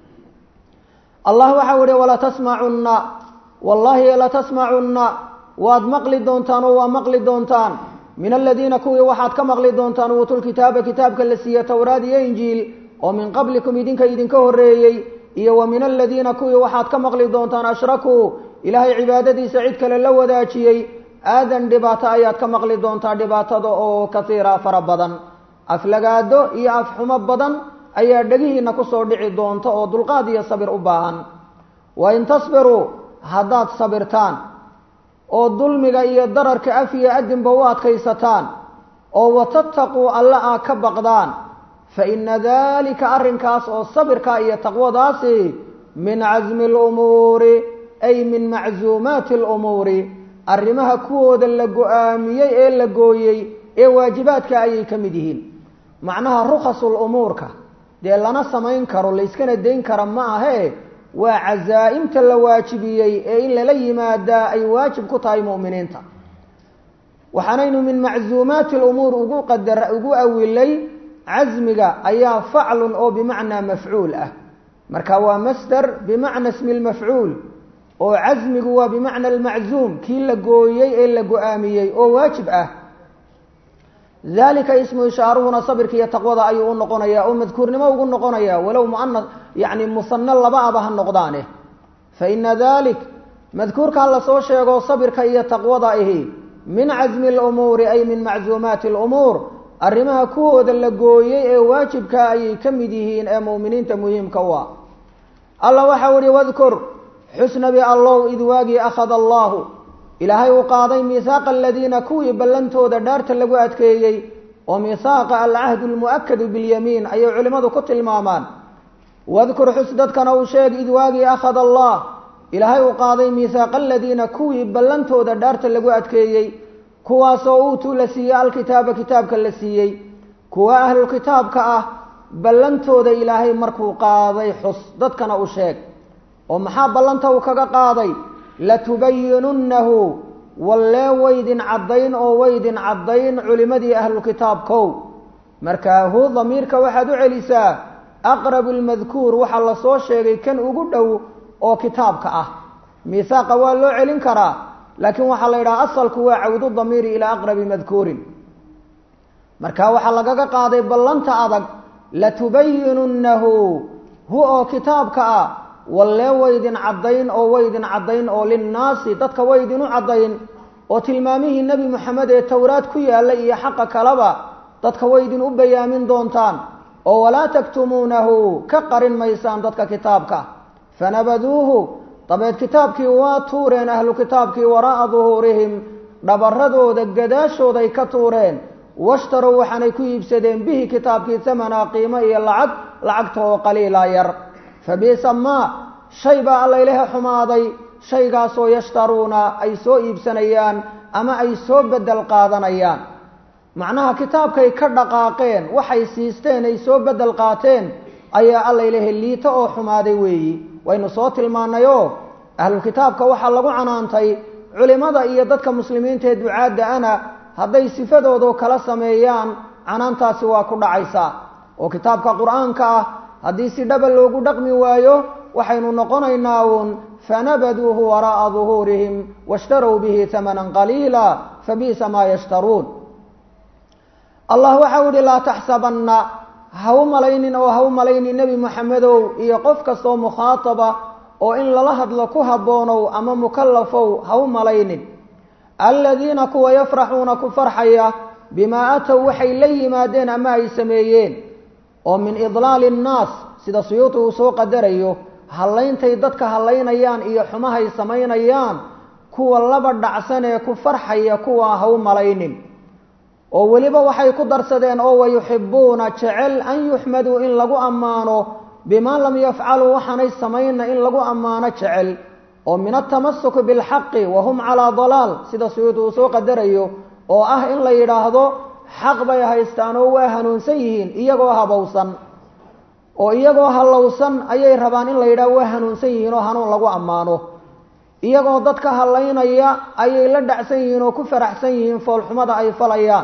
allah waxau ihi walatasmacunna wallaahi latasmacunna waad maqli doontaan oo waa maqli doontaan min aladiina kuwii waxaad ka maqli doontaan uutulkitaaba kitaabka la siiye towraad iyo injiil oo min qablikum idinka idinka horreeyey iyo wa min aladiina kuwii waxaad ka maqli doontaan ashrakuu ilaahay cibaadadiisa cid kale la wadaajiyey aadan dhibaato ayaad ka maqli doontaa dhibaatada oo kasiira fara badan aflagaado iyo afxumo badan ayaa dhegihiina kusoo dhici doonta oo dulqaad iyo sabir u baahan wa in tasbiruu haddaad sabirtaan oo dulmiga iyo dararka af iyo adinba u adkaysataan oo watattaquu alla aa ka baqdaan fa ina dalika arrinkaas oo sabirka iyo taqwadaasi min casmi lumuuri ay min macsuumaati lumuuri arrimaha kuwooda la go-aamiyey ee la gooyey ee waajibaadka ayay ka mid yihiin macnaha rukhasul umuurka dee lana samayn karo layskana dayn kara ma ahee waa casaa-imta la waajibiyey ee in lala yimaadaa ay waajib ku tahay mu'miniinta waxaanaynu min macsuumaati lumuur ugu qadar ugu awilay casmiga ayaa faclun oo bimacnaa mafcuul ah marka waa masder bimacna smi lmafcuul oo casmigu waa bimacna almaczuum kii la gooyey ee la go-aamiyey oo waajib ah dalika ismu ishaaruhuna sabirka iyo taqwada ayuu u noqonayaa oo madkuurnimo ugu noqonaya walow muana yani musano laba aba ha noqdaane fa ina dalik madkuurkaa lasoo sheego sabirka iyo taqwada ahi min casmi lumuuri ay min macsuumaati lumuur arrimaha kuwooda la gooyey ee waajibka ayay ka mid yihiin ee mu'miniinta muhiimka u ah alla waxau ihi wadkur xusnabi allow id waagii akhada allaahu ilaahay uu qaaday miihaaqa aladiina kuwii ballantooda dhaarta lagu adkeeyey oo miihaaqa alcahdu lmu'akadu bilyamiin ayay culimmadu ku tilmaamaan wadkur xus dadkana uu sheeg id waagii akhada allah ilaahay uu qaaday miihaaqa aladiina kuwii ballantooda dhaarta lagu adkeeyey kuwaasoo uutuu la siiyey alkitaaba kitaabka la siiyey kuwa ahlulkitaabka ah ballantooda ilaahay markuu qaaday xus dadkana u sheeg oo maxaa ballanta uu kaga qaaday latubayinunnahu wallee waydin caddayn oo waydin caddayn culimadii ahlulkitaabkow markaa hu damiirka waxaad u celisaa aqrabu lmadkuur waxaa lasoo sheegay kan ugu dhow oo kitaabka ah miihaaqa waa loo celin karaa laakiin waxaa la yidhaha asalku waa cawdu damiiri ilaa aqrabi madkuurin marka waxaa lagaga qaaday ballanta adag latubayinunnahu hu oo kitaabka ah wallee waydin caddayn oo waydin caddayn oo linnaasi dadka waydin u caddayn oo tilmaamihii nebi moxamed ee towraad ku yaalla iyo xaqa kaleba dadka waydin u bayaamin doontaan oo walaa taktumuunahu ka qarin maysaan dadka kitaabka fanabaduuhu dabeed kitaabkii waa tuureen ahlu kitaabkii waraa'a duhuurihim dhabaradooda gadaashooday ka tuureen washtarow waxaanay ku iibsadeen bihi kitaabkii hamanaa qiimo iyo lacag lacagta oo qaliila yar fabiisa maa shay baa alla ilaha xumaaday shaygaasoo yashtaruuna ay soo iibsanayaan ama ay soo bedel qaadanayaan macnaha kitaabkay ka dhaqaaqeen waxay siisteen ay soo bedel qaateen ayaa alla ilaha liito oo xumaaday weeyi waynu soo tilmaanayoo ahlu kitaabka waxaa lagu canaantay culimada iyo dadka muslimiinta ee ducaadda ana hadday sifadoodu kala sameeyaan canaantaasi waa ku dhacaysaa oo kitaabka qur-aanka ah haddii si dhaba loogu dhaqmi waayo waxaynu noqonaynaa uun fanabaduuhu waraa'a duhuurihim washtarow bihi hamanan qaliila fabi'sa maa yashtaruun allah waxau ihi laa taxsabanna ha u malaynin oo ha u malaynin nebi moxamedow iyo qof kastoo mukhaataba oo in lala hadlo ku habboonow ama mukallafow ha u malaynin aladiina kuwa yafraxuuna ku farxaya bimaa atow waxay la yimaadeen ama ay sameeyeen oo min idlaali annaas sida suyuuti uu soo qadarayo hallayntay dadka hallaynayaan iyo xumahay samaynayaan kuwa laba dhacsan ee ku farxaya kuwaa ha u malaynin oo weliba waxay ku darsadeen oo wayuxibuuna jecel an yuxmaduu in lagu ammaano bimaa lam yafcaluu waxaanay samayna in lagu ammaano jecel oo min atamasuki bilxaqi wa hum calaa dalaal sida suyuudi uu soo qadarayo oo ah in la yidhaahdo xaq bay haystaan oo waa hanuunsan yihiin iyagoo habowsan oo iyagoo hallowsan ayay rabaan in la yidhahdo waa hanuunsan yihiin oo hanuun lagu ammaano iyagoo dadka hallaynaya ayay la dhacsan yihiin oo ku faraxsan yihiin foolxumada ay falayaan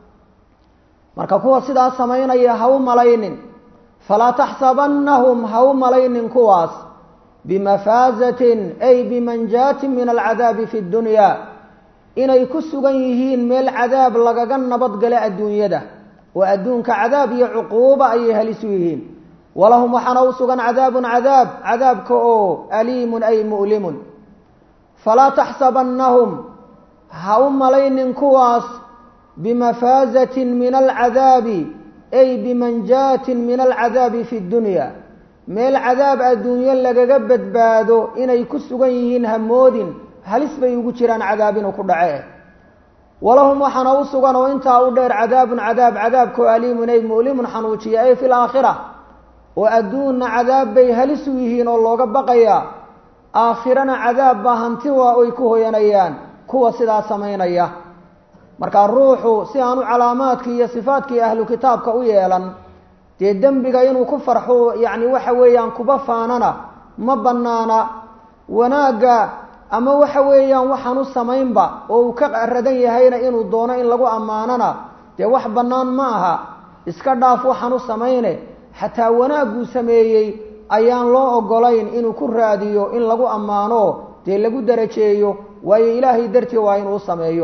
marka kuwa sidaas samaynaya ha u malaynin falaa taxsabannahum ha u malaynin kuwaas bimafaazatin ay bimanjaatin min alcadaabi fi ddunyaa inay ku sugan yihiin meel cadaab lagaga nabadgala adduunyada oo adduunka cadaab iyo cuquuba ayay halisu yihiin walahum waxaana u sugan cadaabun cadaab cadaabka oo aliimun ay mu'limun falaa taxsabannahum ha u malaynin kuwaas bimafaazatin min alcadaabi ay bimanjaatin min alcadaabi fi ddunya meel cadaab adduunyo lagaga badbaado inay ku sugan yihiin hamoodin halis bay ugu jiraan cadaab inuu ku dhace walahum waxaana u sugan oo intaa u dheer cadaabun cadaab cadaabkao aliimun ay mu'limun xanuujiya ay fi laakhira oo adduunna cadaab bay halis u yihiin oo looga baqayaa aakhirana cadaab baa hanti waa oy ku hoyanayaan kuwa sidaa samaynaya markaa ruuxu si aanu calaamaadkii iyo sifaadkii ahlu kitaabka u yeelan dee dembiga inuu ku farxo yacni waxa weeyaan kuba faanana ma bannaana wanaagga ama waxa weeyaan waxaan u samaynba oo uu ka radan yahayna inuu doono in lagu ammaanana dee wax bannaan ma aha iska dhaaf waxaan u samayne xataa wanaagguu sameeyey ayaan loo ogolayn inuu ku raadiyo in lagu ammaano dee lagu darajeeyo waayo ilaahay dartii waa inuu sameeyo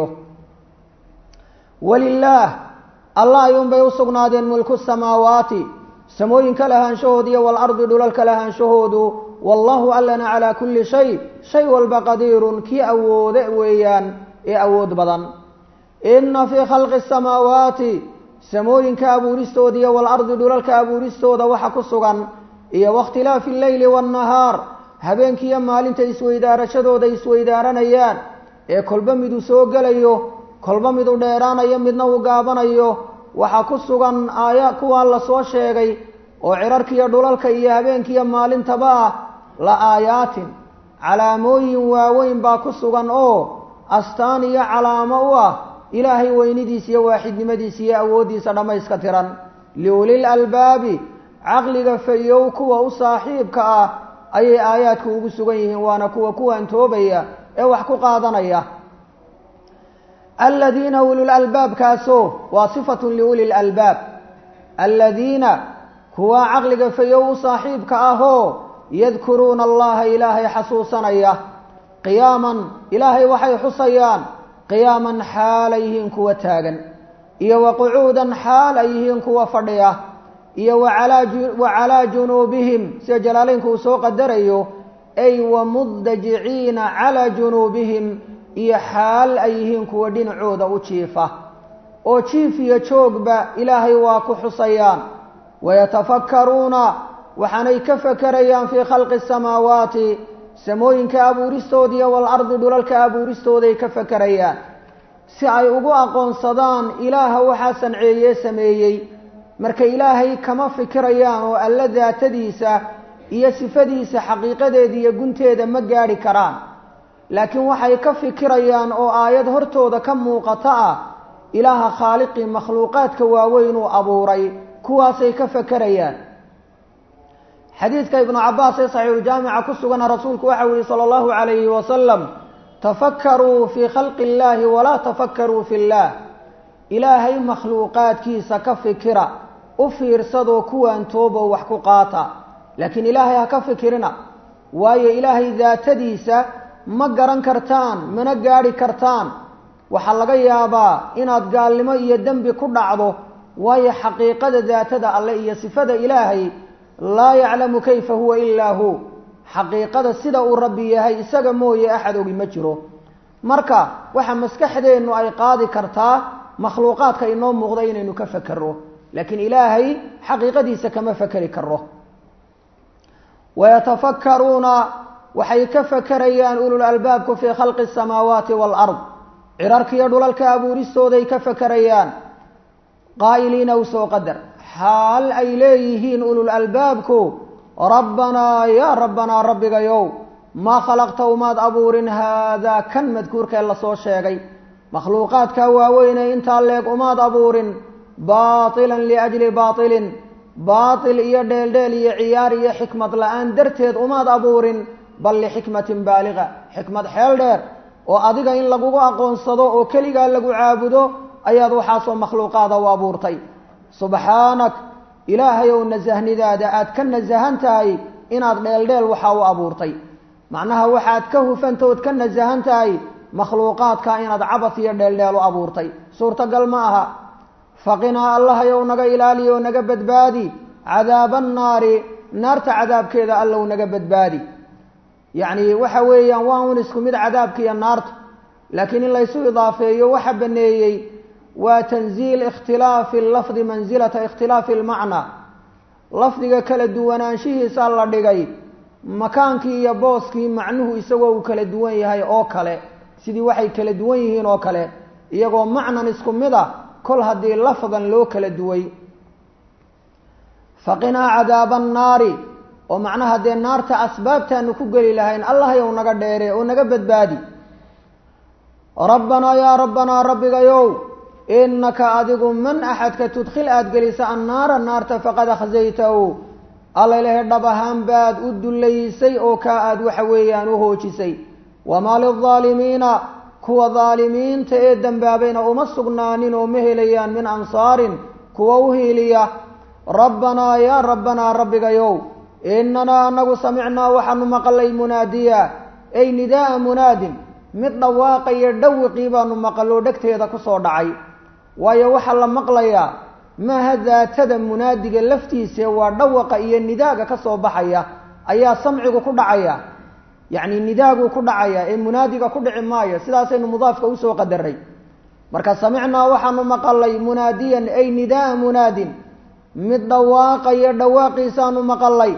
walilaah allah ayuunbay u sugnaadeen mulku samaawaati samooyinka lahaanshahooda iyo walardi dhulalka lahaanshahoodu wallahu allana calaa kulli shay shay walba qadiirun kii awoode weeyaan ee awood badan inna fii khalqi asamaawaati samooyinka abuuristooda iyo walardi dhulalka abuuristooda waxa ku sugan iyo wakhtilaafi alleyli waannahaar habeenkiiyo maalinta isweydaarashadooda isweydaaranayaan ee kolba miduu soo gelayo kolba miduu dheeraanayo midna uu gaabanayo waxaa ku sugan aaya kuwaa la soo sheegay oo cirarkiiyo dhulalka iyo habeenkiiyo maalintaba ah la aayaatin calaamooyin waaweyn baa ku sugan oo astaan iyo calaamo u ah ilaahay weynidiisa iyo waaxidnimadiisa iyo awooddiisa dhammayska tiran liulil albaabi caqliga fayow kuwa u saaxiibka ah ayay aayaadku ugu sugan yihiin waana kuwa kuwaantoobaya ee wax ku qaadanaya aladiina ulul albaabkaasoo waa sifatun liuli lalbaab aladiina kuwa caqliga fayow u saaxiibka ahoo yadkuruuna allaha ilaahay xasuusanaya qiyaaman ilaahay waxay xusayaan qiyaaman xaal ay yihiin kuwa taagan iyo wa qucuudan xaal ay yihiin kuwa fadhiya iyo wa calaa junuubihim sida jalaaleynku uu soo qadarayo ay wa mudajiciina calaa junuubihim iyo xaal ay yihiin kuwa dhinacooda u jiifa oo jiif iyo joogba ilaahay waa ku xusayaan wayatafakkaruuna waxaanay ka fakerayaan fii khalqi asamaawaati samooyinka abuuristooda iyo walardi dhulalka abuuristooday ka fakerayaan si ay ugu aqoonsadaan ilaaha waxaa sanceeye sameeyey marka ilaahay kama fikirayaan oo alla daatadiisa iyo sifadiisa xaqiiqadeeda iyo gunteeda ma gaadhi karaan laakiin waxay ka fikirayaan oo aayad hortooda ka muuqata ah ilaaha khaaliqii makhluuqaadka waaweyn uu abuuray kuwaasay ka fakerayaan xadiidka ibnu cabaas ee saxiixuljaamica ku sugana rasuulku waxau yihi sala allahu calayhi wasalam tafakaruu fii khalqi illaahi walaa tafakaruu fi illaah ilaahay makhluuqaadkiisa ka fikira u fiirsadoo kuwaan tooboo wax ku qaata laakiin ilaahay ha ka fikirina waayo ilaahay daatadiisa ma garan kartaan mana gaadhi kartaan waxaa laga yaabaa inaad gaalnimo iyo dembi ku dhacdo waayo xaqiiqada daatada alle iyo sifada ilaahay laa yaclamu kayfa huwa ilaa hu xaqiiqada sida uu rabbi yahay isaga mooye axad ogi ma jiro marka waxa maskaxdeennu ay qaadi kartaa makhluuqaadka inoo muuqda inaynu ka fakero laakiin ilaahay xaqiiqadiisa kama fakeri karo wayatafakkaruuna waxay ka fakerayaan ulul albaabku fii khalqi asamaawaati waalard cirarkiiyo dhulalka abuuristooday ka fakerayaan qaa'iliina u soo qadar xaal ay leeyihiin ulul albaabku rabbanaa yaa rabbanaa rabbigayow maa khalaqta umaad abuurin haadaa kan madkuurkee lasoo sheegay makhluuqaadkaa waaweynee intaa leeg umaad abuurin baatilan liajli baatilin baatil iyo dheeldheel iyo ciyaar iyo xikmad la-aan darteed umaad abuurin bal lixikmatin baaliga xikmad xeel dheer oo adiga in lagugu aqoonsado oo keligaa lagu caabudo ayaad waxaasoo makhluuqaada u abuurtay subxaanak ilaahayow nasahnidaada aad ka nasahan tahay inaad dheeldheel waxaa u abuurtay macnaha waxaad ka hufantaood ka nasahan tahay makhluuqaadka inaad cabas iyo dheeldheel u abuurtay suurtagal ma aha faqinaa allahayow naga ilaaliyo naga badbaadi cadaaba annaari naarta cadaabkeeda allow naga badbaadi yacni waxa weeyaan waa un isku mid cadaabka iyo naarta laakiin in laysu idaafeeyo waxa baneeyey waa tanziil ikhtilaafi lafdi mansilata ikhtilaafi lmacnaa lafdiga kala duwanaanshihiisa la dhigay makaankii iyo booskii macnuhu isagoo uu kala duwan yahay oo kale sidii waxay kala duwan yihiin oo kale iyagoo macnan isku mid a kol haddii lafdan loo kala duway faqinaa cadaaba annaari oo macnaha dee naarta asbaabtaanu ku geli lahayn allahayow naga dheere oo naga badbaadi rabbanaa yaa rabbanaa rabbigayow inaka adigu man axadka tudkhil aada gelisa annaara naarta faqad akhzaytahu allailahe dhab ahaan baad u dullaysay oo kaa aada waxa weeyaan u hoojisay wamaa lildaalimiina kuwa daalimiinta ee dembaabayna uma sugnaanin oo ma helayaan min ansaarin kuwa u hiiliya rabbanaa yaa rabbanaa rabbigayow inanaa anagu samicnaa waxaanu maqalay munaadiya ay nidaaa munaadin mid dhawaaqaya dhawiqii baanu maqaloo dhegteeda kusoo dhacay waayo waxaa la maqlayaa maaha daatada munaadiga laftiise waa dhawaqa iyo nidaaga ka soo baxaya ayaa samcigu ku dhacaya yacni nidaaguu ku dhacaya ee munaadiga ku dhici maayo sidaasaynu mudaafka usoo qadaray marka samicnaa waxaanu maqalay munaadiyan ay nidaaa munaadin mid dhawaaqaya dhawaaqiisaanu maqalay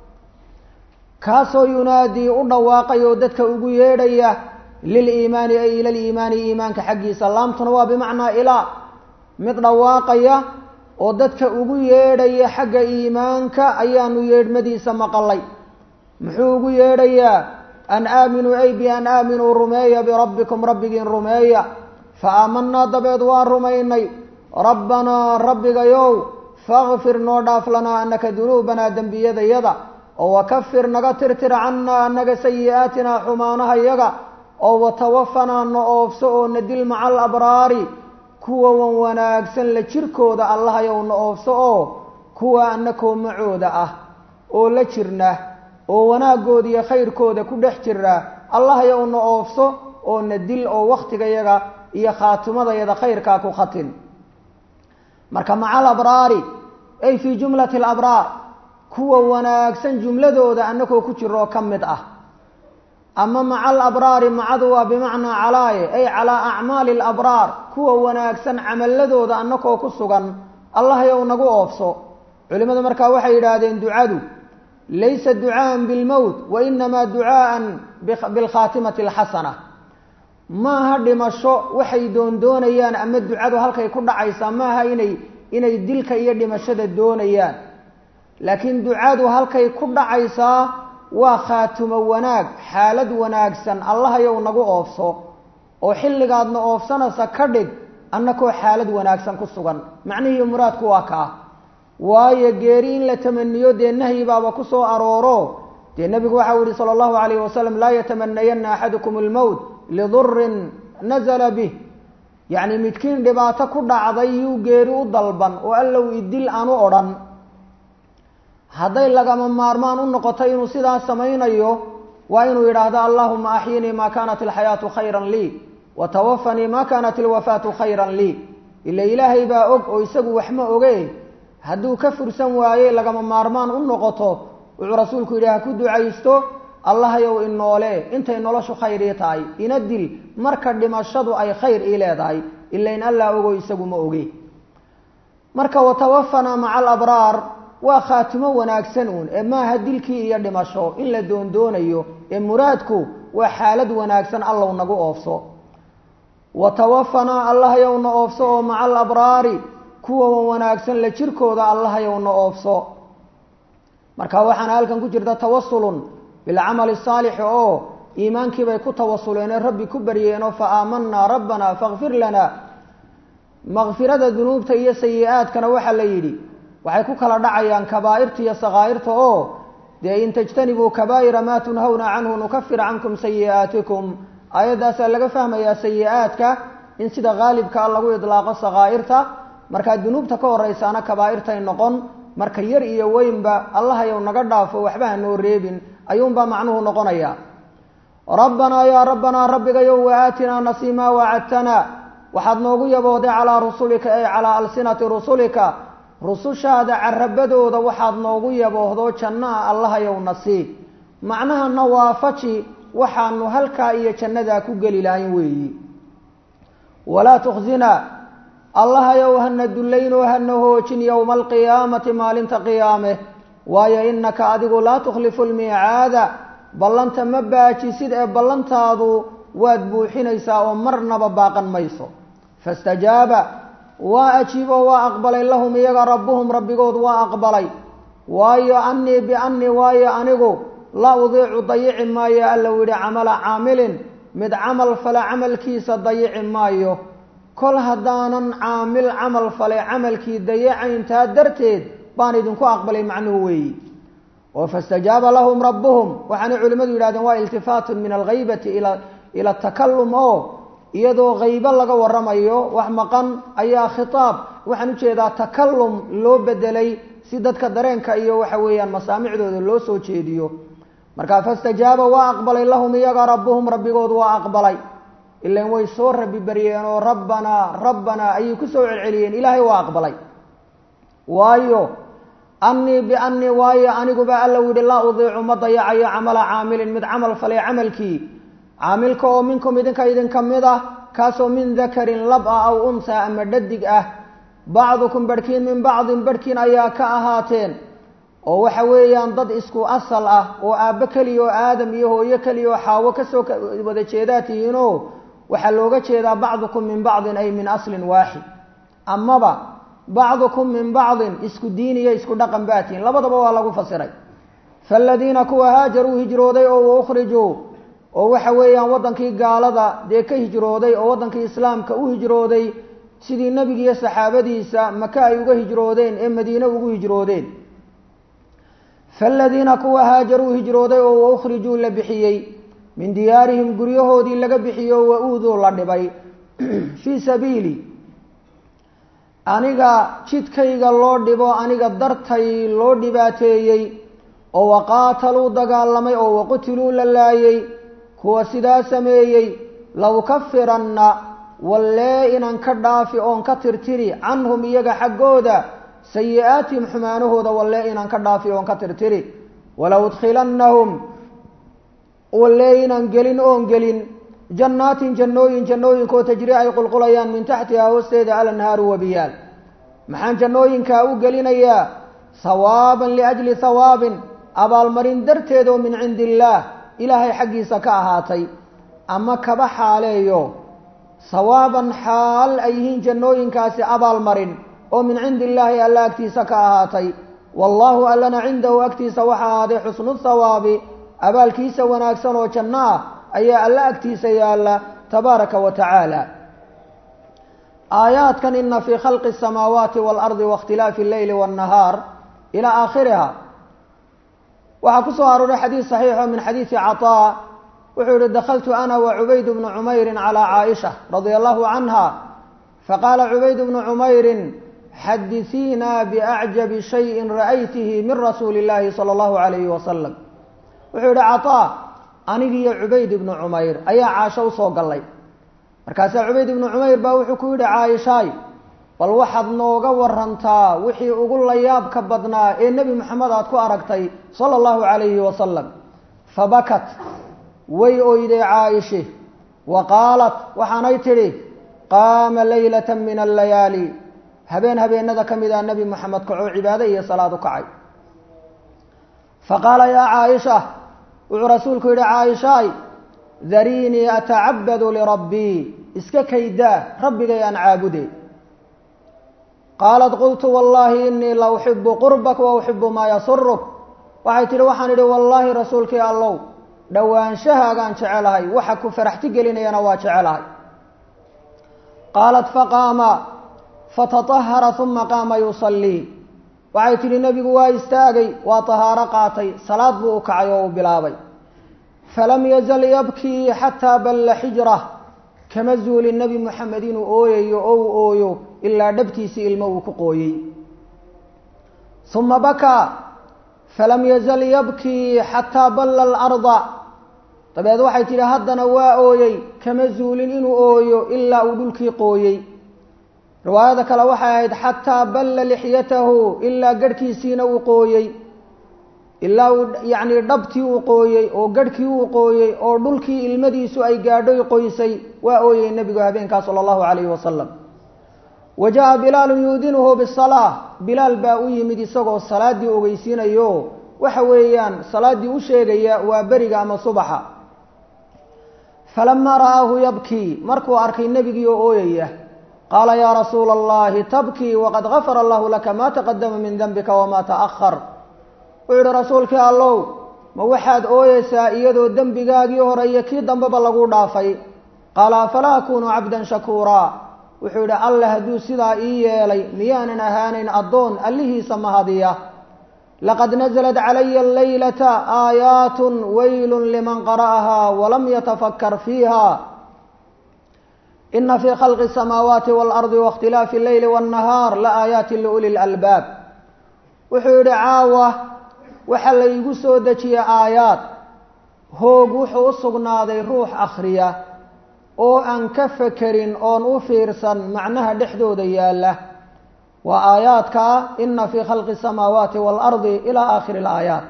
kaasoo yunaadii u dhawaaqay oo dadka ugu yeedhaya liliimaani ay ila liimaani iimaanka xaggiisa laamtuna waa bimacnaa ilaa mid dhawaaqaya oo dadka ugu yeedhaya xagga iimaanka ayaanu yeedhmadiisa maqalay muxuu ugu yeedhayaa an aaminuu ay bi an aaminuu rumeeya birabbikum rabbigiin rumeeya fa aamanaa dabeed waan rumaynay rabbanaa rabbigayow fakfir noo dhaaf lanaa anaka dunuubanaa dembiyadayada oo wakafir naga tirtir cannaa anaga sayi-aatinaa xumaanaha yaga oo watawafanaa na oofso oo na dil maca alabraari kuwa wan wanaagsan la jirkooda allahayow na oofso oo kuwa anakoo macooda ah oo la jirna oo wanaagooda iyo khayrkooda ku dhex jira allahayow na oofso oo na dil oo wakhtigayaga iyo khaatimadayada khayrkaa ku khatin marka maca alabraari ay fii jumlati alabraar kuwa wanaagsan jumladooda anakoo ku jiroo ka mid ah ama maca alabraari macadu waa bimacnaa calaaye ay calaa acmaali alabraar kuwa wanaagsan camaladooda anakoo ku sugan allahayow nagu oofso culimadu markaa waxay yidhaahdeen ducadu laysa ducaaan bilmowt wa inamaa ducaaan bilkhaatimati alxasana maaha dhimasho waxay doondoonayaan ama ducadu halkay ku dhacaysaa maaha inay inay dilka iyo dhimashada doonayaan laakiin ducadu halkay ku dhacaysaa waa khaatumo wanaag xaalad wanaagsan allahayow nagu oofso oo xilligaadna oofsanaysa ka dhig annakoo xaalad wanaagsan ku sugan macnihii muraadku waa kaa waayo geeri in la tamaniyo dee nahyi baaba ku soo arooro dee nebigu waxau yihi sala allahu alayh wasalam laa yatamanayanna axadukum almowt lidurin nazala bih yacni midkiin dhibaato ku dhacday yuu geeri u dalban oo allow idil aan u odhan hadday lagama maarmaan u noqoto inuu sidaas samaynayo waa inuu yidhaahdo allahuma axyinii maa kaanat alxayaatu khayran lii wa tawafanii maa kaanat alwafaatu khayran lii ila ilaahay baa og oo isagu waxma oge hadduu ka fursan waaye lagama maarmaan u noqoto wuxuu rasuulku yidhi ha ku ducaysto allahayow inoole intay noloshu khayr ii tahay ina dil marka dhimashadu ay khayr ii leedahay ila in allah ogo isagu ma oge marka watawafanaa maca alabraar waa khaatimo wanaagsan uun ee maaha dilkii iyo dhimasho in la doondoonayo ee muraadku waa xaalad wanaagsan allow nagu oofso watawafanaa allahayowna oofso oo maca alabraari kuwa wanaagsan la jirkooda allahayowna oofso marka waxaana halkan ku jirta tawasulun bilcamali saalixi oo iimaankii bay ku tawasuleen ee rabbi ku baryeenoo fa aamanaa rabbana fakfir lana makfirada dunuubta iyo sayi-aadkana waxaa la yidhi waxay ku kala dhacayaan kabaa'irta iyo sakaa'irta oo dee in tajtanibuu kabaa'ira maa tunhawna canhu nukafir cankum sayi'aatikum aayaddaasaa laga fahmayaa sayi-aadka in sida haalibkaa lagu idlaaqo sakaa'irta markaa dunuubta ka horeysaana kabaa'irtay noqon marka yar iyo weynba allahayow naga dhaafo waxba ha noo reebin ayuunbaa macnuhu noqonaya rabbanaa yaa rabbanaa rabbigayow waaatinaa nasii maa wacadtana waxaad noogu yabooday calaa rusulika ay calaa alsinati rusulika rusushaada carabadooda waxaad noogu yaboohdo jannaha allahayow nasii macnahana waafaji waxaanu halkaa iyo jannadaa ku geli lahayn weeyi walaa tukhzina allahayow hana dullaynoo hana hoojin yowma alqiyaamati maalinta qiyaame waayo innaka adigu laa tukhlifu lmiicaada ballanta ma baajisid ee ballantaadu waad buuxinaysaa oo marnaba baaqan mayso fastajaaba waa ajiiboo waa aqbalay lahum iyaga rabbuhum rabbigood waa aqbalay waayo annii biannii waayo anigu la udiicu dayici maayo allau yidhi camala caamilin mid camal fale camalkiisa dayici maayo kol haddaanan caamil camal fale camalkii dayacayntaa darteed baan idinku aqbalay macnuhu weeyi oo fastajaaba lahum rabbuhum waxaanay culimmadu yidhahdeen waa iltifaatun min alghaybati ila ila takalum oo iyadoo haybo laga waramayo wax maqan ayaa khitaab waxaan ujeedaa takalum loo bedelay si dadka dareenka iyo waxa weeyaan masaamicdooda loo soo jeediyo marka fastajaaba waa aqbalay lahum iyaga rabbuhum rabbigood waa aqbalay ilan way soo rabi baryeen oo rabbanaa rabbanaa ayay kusoo celceliyeen ilaahay waa aqbalay waayo annii biannii waayo aniguba alla yihi laa udiicu ma dayacayo camala caamilin mid camal falay camalkii caamilka oo minkum idinka idinka mid ah kaasoo min dakarin lab ah aw unsaa ama dhadig ah bacdukum barhkiin min bacdin barhkiin ayaa ka ahaateen oo waxa weeyaan dad isku asal ah oo aabbo keliya oo aadam iyo hooyo keliya oo xaawo kasoo wada jeedaa tihiinoo waxaa looga jeedaa bacdukum min bacdin ay min aslin waaxid amaba bacdukum min bacdin isku diin iyo isku dhaqan baa tihiin labadaba waa lagu fasiray faaladiina kuwa haajaruu hijrooday oo waukrijuu oo waxa weeyaan waddankii gaalada dee ka hijrooday oo waddankii islaamka u hijrooday sidii nebigiiyo saxaabadiisa maka ay uga hijroodeen ee madiine ugu hijroodeen faaladiina kuwa haajaruu hijrooday oo waukhrijuu la bixiyey min diyaarihim guryahoodii laga bixiyey oo wa-uuduu la dhibay fii sabiili aniga jidkayga loo dhibo aniga dartay loo dhibaateeyey oo waqaataluu dagaalamay oo waqutiluu la laayay kuwa sidaa sameeyey lawkafiranna wallee inaan ka dhaafi oon ka tirtiri canhum iyaga xaggooda sayi-aatihim xumaanahooda wallee inaan ka dhaafi oon ka tirtiri walaw udkhilannahum wallee inaan gelin oon gelin jannaatin jannooyin jannooyinkoo tajri ay qulqulayaan min taxtihaa hoosteeda alanhaaru wabiyaal maxaan jannooyinkaa u gelinayaa hawaaban liajli hawaabin abaalmarin darteed oo min cindi illaah ilaahay xaggiisa ka ahaatay ama kaba xaaleeyo hawaaban xaal ay yihiin jannooyinkaasi abaalmarin oo min cindi illaahi alla agtiisa ka ahaatay wallaahu allana cindahu agtiisa waxa ahaaday xusnu thawaabi abaalkiisa wanaagsan oo janno ah ayaa alla agtiisa yaalla tabaaraka wa tacaala aayaadkan ina fii khalqi الsamaawaati wاlardi waاkhtilaafi اlleyli wالnahaar ilaa aakhiriha waxaa ku soo arooray xadiid saxiixo min xadiidi caطaa wuxuu yihi dakaltu ana wacubayd bnu cumayri calى caaisha radia allahu canha faqaala cubayd bnu cumayri xadisiina biacjabi shayin ra'aytihi min rasuuli اllahi salى اllahu alayhi wasalam wuxuu yihi caطaa anigiiyo cubayd ibnu cumayr ayaa caasho usoo gallay markaasaa cubayd ibnu cumayr baa wuxuu ku yidhi caaishaay bal waxaad nooga warantaa wixii ugu layaabka badnaa ee nebi moxamed aad ku aragtay sala allahu calayhi wasalam fabakat way oyday caaishe wa qaalat waxaanay tidhi qaama leylata min allayaali habeen habeenada ka mid ah nebi moxamed kacoo cibaado iyo salaad u kacay faqaala yaa caaisha wuxuu rasuulku yidhi caaishaay dariinii atacabadu lirabbii iska kaydaa rabbigay aan caabude qaalat qultu wallaahi inii la uxibu qurbak wa uxibu maa yasuruk waxay tidhi waxaan idhi wallaahi rasuulkii allow dhowaanshahaagaan jecelahay waxa ku faraxti gelinayana waa jecelahay qaalat faqaama fatatahara uma qaama yusallii waxay tidhi nebigu waa istaagay waa tahaaro qaatay salaad buu u kacay oo uu bilaabay falam yazal yabkii xataa balla xijrah kama zuulin nebi moxamed inuu ooyayo oo uu ooyo ilaa dhabtiisii ilmo uu ku qooyey uma bakaa falam yazal yabkii xataa balla alarda dabeed waxay tidhi haddana waa ooyey kama zuulin inuu ooyo ilaa uu dhulkii qooyey riwaayada kale waxay ahayd xataa balla lixyatahu ilaa garhkiisiina uu qooyey ilaa uu yacnii dhabtii uu qooyey oo garhkii uu qooyey oo dhulkii ilmadiisu ay gaadhoy qoysay waa ooyey nebigu habeenkaa sala allahu calayhi wasalam wa jaa bilaalun yuudinuhu bisalaa bilaal baa u yimid isagoo salaaddii ogeysiinayo waxa weeyaan salaaddii u sheegaya waa beriga ama subaxa falamaa ra'aahu yabkii markuu arkay nebigii oo ooyaya qaala yaa rasuula allahi tabkii waqad gafara allahu laka maa taqadama min denbika wamaa ta'ahar wuxuu yihi rasuulkii allow ma waxaad ooyeysaa iyadoo dembigaagii hore iyo kii dambeba lagu dhaafay qaala afalaa akunu cabdan shakuuraa wuxuu yidhi alle hadduu sidaa ii yeelay miyaanan ahaanayn addoon allihiisa mahadiya laqad naزlat calaya alleylata aayaatun waylun liman qara'ahaa walam yatafakar fiiha ina fii khalqi الsamaawaati wاlardi waاkhtilaafi اlleyli wالnahaar laaayaati liuli lalbaab wuxuu yidhi caawa waxaa la igu soo dejiyey aayaad hoog wuxuu u sugnaaday ruux akhriya oo aan ka fekerin oon u fiirsan macnaha dhexdooda yaalla waa aayaadkaa ina fii khalqi الsamaawaati wاlardi ilaa aakhiri اlaayaat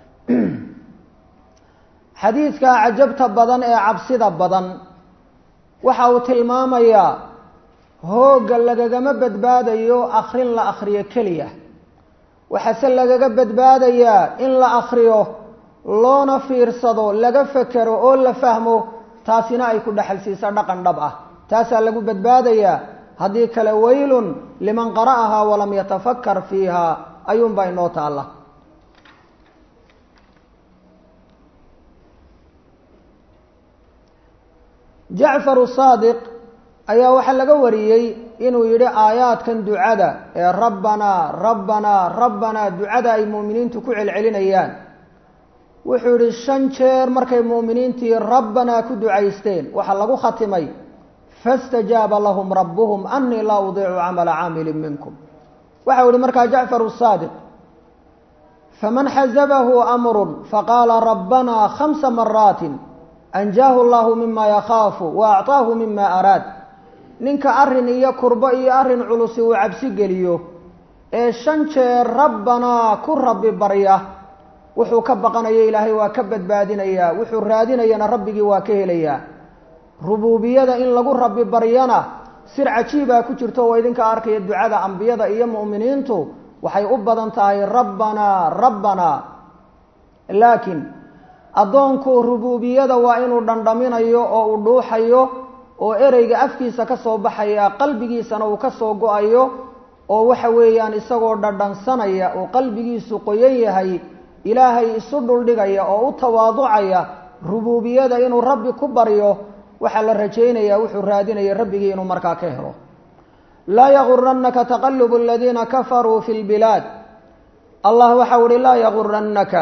xadiidka cajabta badan ee cabsida badan waxa uu tilmaamayaa hoogga lagagama badbaadayo akrin la akhriyo keliya waxaase lagaga badbaadayaa in la akhriyo loona fiirsado laga fekero oo la fahmo taasina ay ku dhexal siiso dhaqan dhab ah taasaa lagu badbaadayaa haddii kale waylun liman qara'ahaa walam yatafakar fiiha ayuunbaa inoo taalla jacfar saadiq ayaa waxaa laga wariyey inuu yidhi aayaadkan ducada ee rabbanaa rabbanaa rabbanaa ducada ay mu'miniintu ku celcelinayaan wuxuu yidhi shan jeer markay mu'miniintii rabbanaa ku ducaysteen waxaa lagu khatimay faاstajaaba lahum rabuhum anii laa udiicu camala caamilin minkum waxau yihi markaa jacfar saadiq faman xazabahu amru faqaala rabbanaa khamsa maraatin anjaahu allahu mima yakhaafu wa acطaahu mima araad ninka arrin iyo kurbo iyo arrin culusi uu cabsi geliyo ee shan jeer rabbanaa ku rabbi barya wuxuu ka baqanayo ilaahay waa ka badbaadinayaa wuxuu raadinayana rabbigii waa ka helayaa rubuubiyada in lagu rabbi baryana sir cajiibaa ku jirto oo idinka arkaya ducada ambiyada iyo mu'miniintu waxay u badan tahay rabbanaa rabbanaa laakiin addoonku rubuubiyada waa inuu dhandhaminayo oo uu dhuuxayo oo ereyga afkiisa ka soo baxaya qalbigiisana uu ka soo go-ayo oo waxa weeyaan isagoo dhadhansanaya oo qalbigiisu qoyan yahay ilaahay isu dhuldhigaya oo u tawaaducaya rubuubiyada inuu rabbi ku baryo waxaa la rajaynayaa wuxuu raadinaya rabbigii inuu markaa ka helo laa yagurannaka taqalubu aladiina kafaruu fi lbilaad allah waxau uhi laa yagurannaka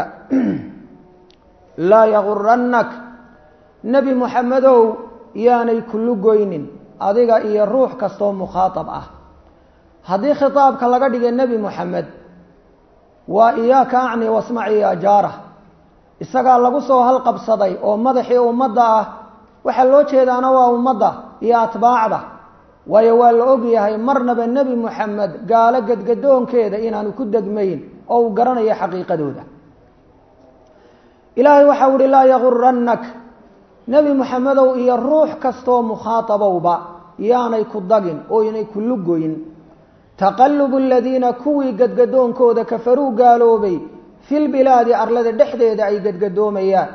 laa yagurannak nebi muxamedow yaanay kullu goynin adiga iyo ruux kastoo mukhaatab ah haddii khitaabka laga dhigay nebi moxamed waa iyaaka acni wasmaci ya jaara isagaa lagu soo halqabsaday oo madaxii ummadda ah waxaa loo jeedaana waa ummadda iyo atbaacda waayo waa la og yahay marnaba nebi moxamed gaalo gadgadoonkeeda inaanu ku degmayn oo uu garanayo xaqiiqadooda ilaahay waxau uhi laa yagurannak nebi moxamedow iyo ruux kastoo mukhaatabowba yaanay ku dagin oo inay kullu goyn taqalubu aladiina kuwii gadgadoonkooda kafaruu gaaloobay filbilaadi arlada dhexdeeda ay gadgadoomayaan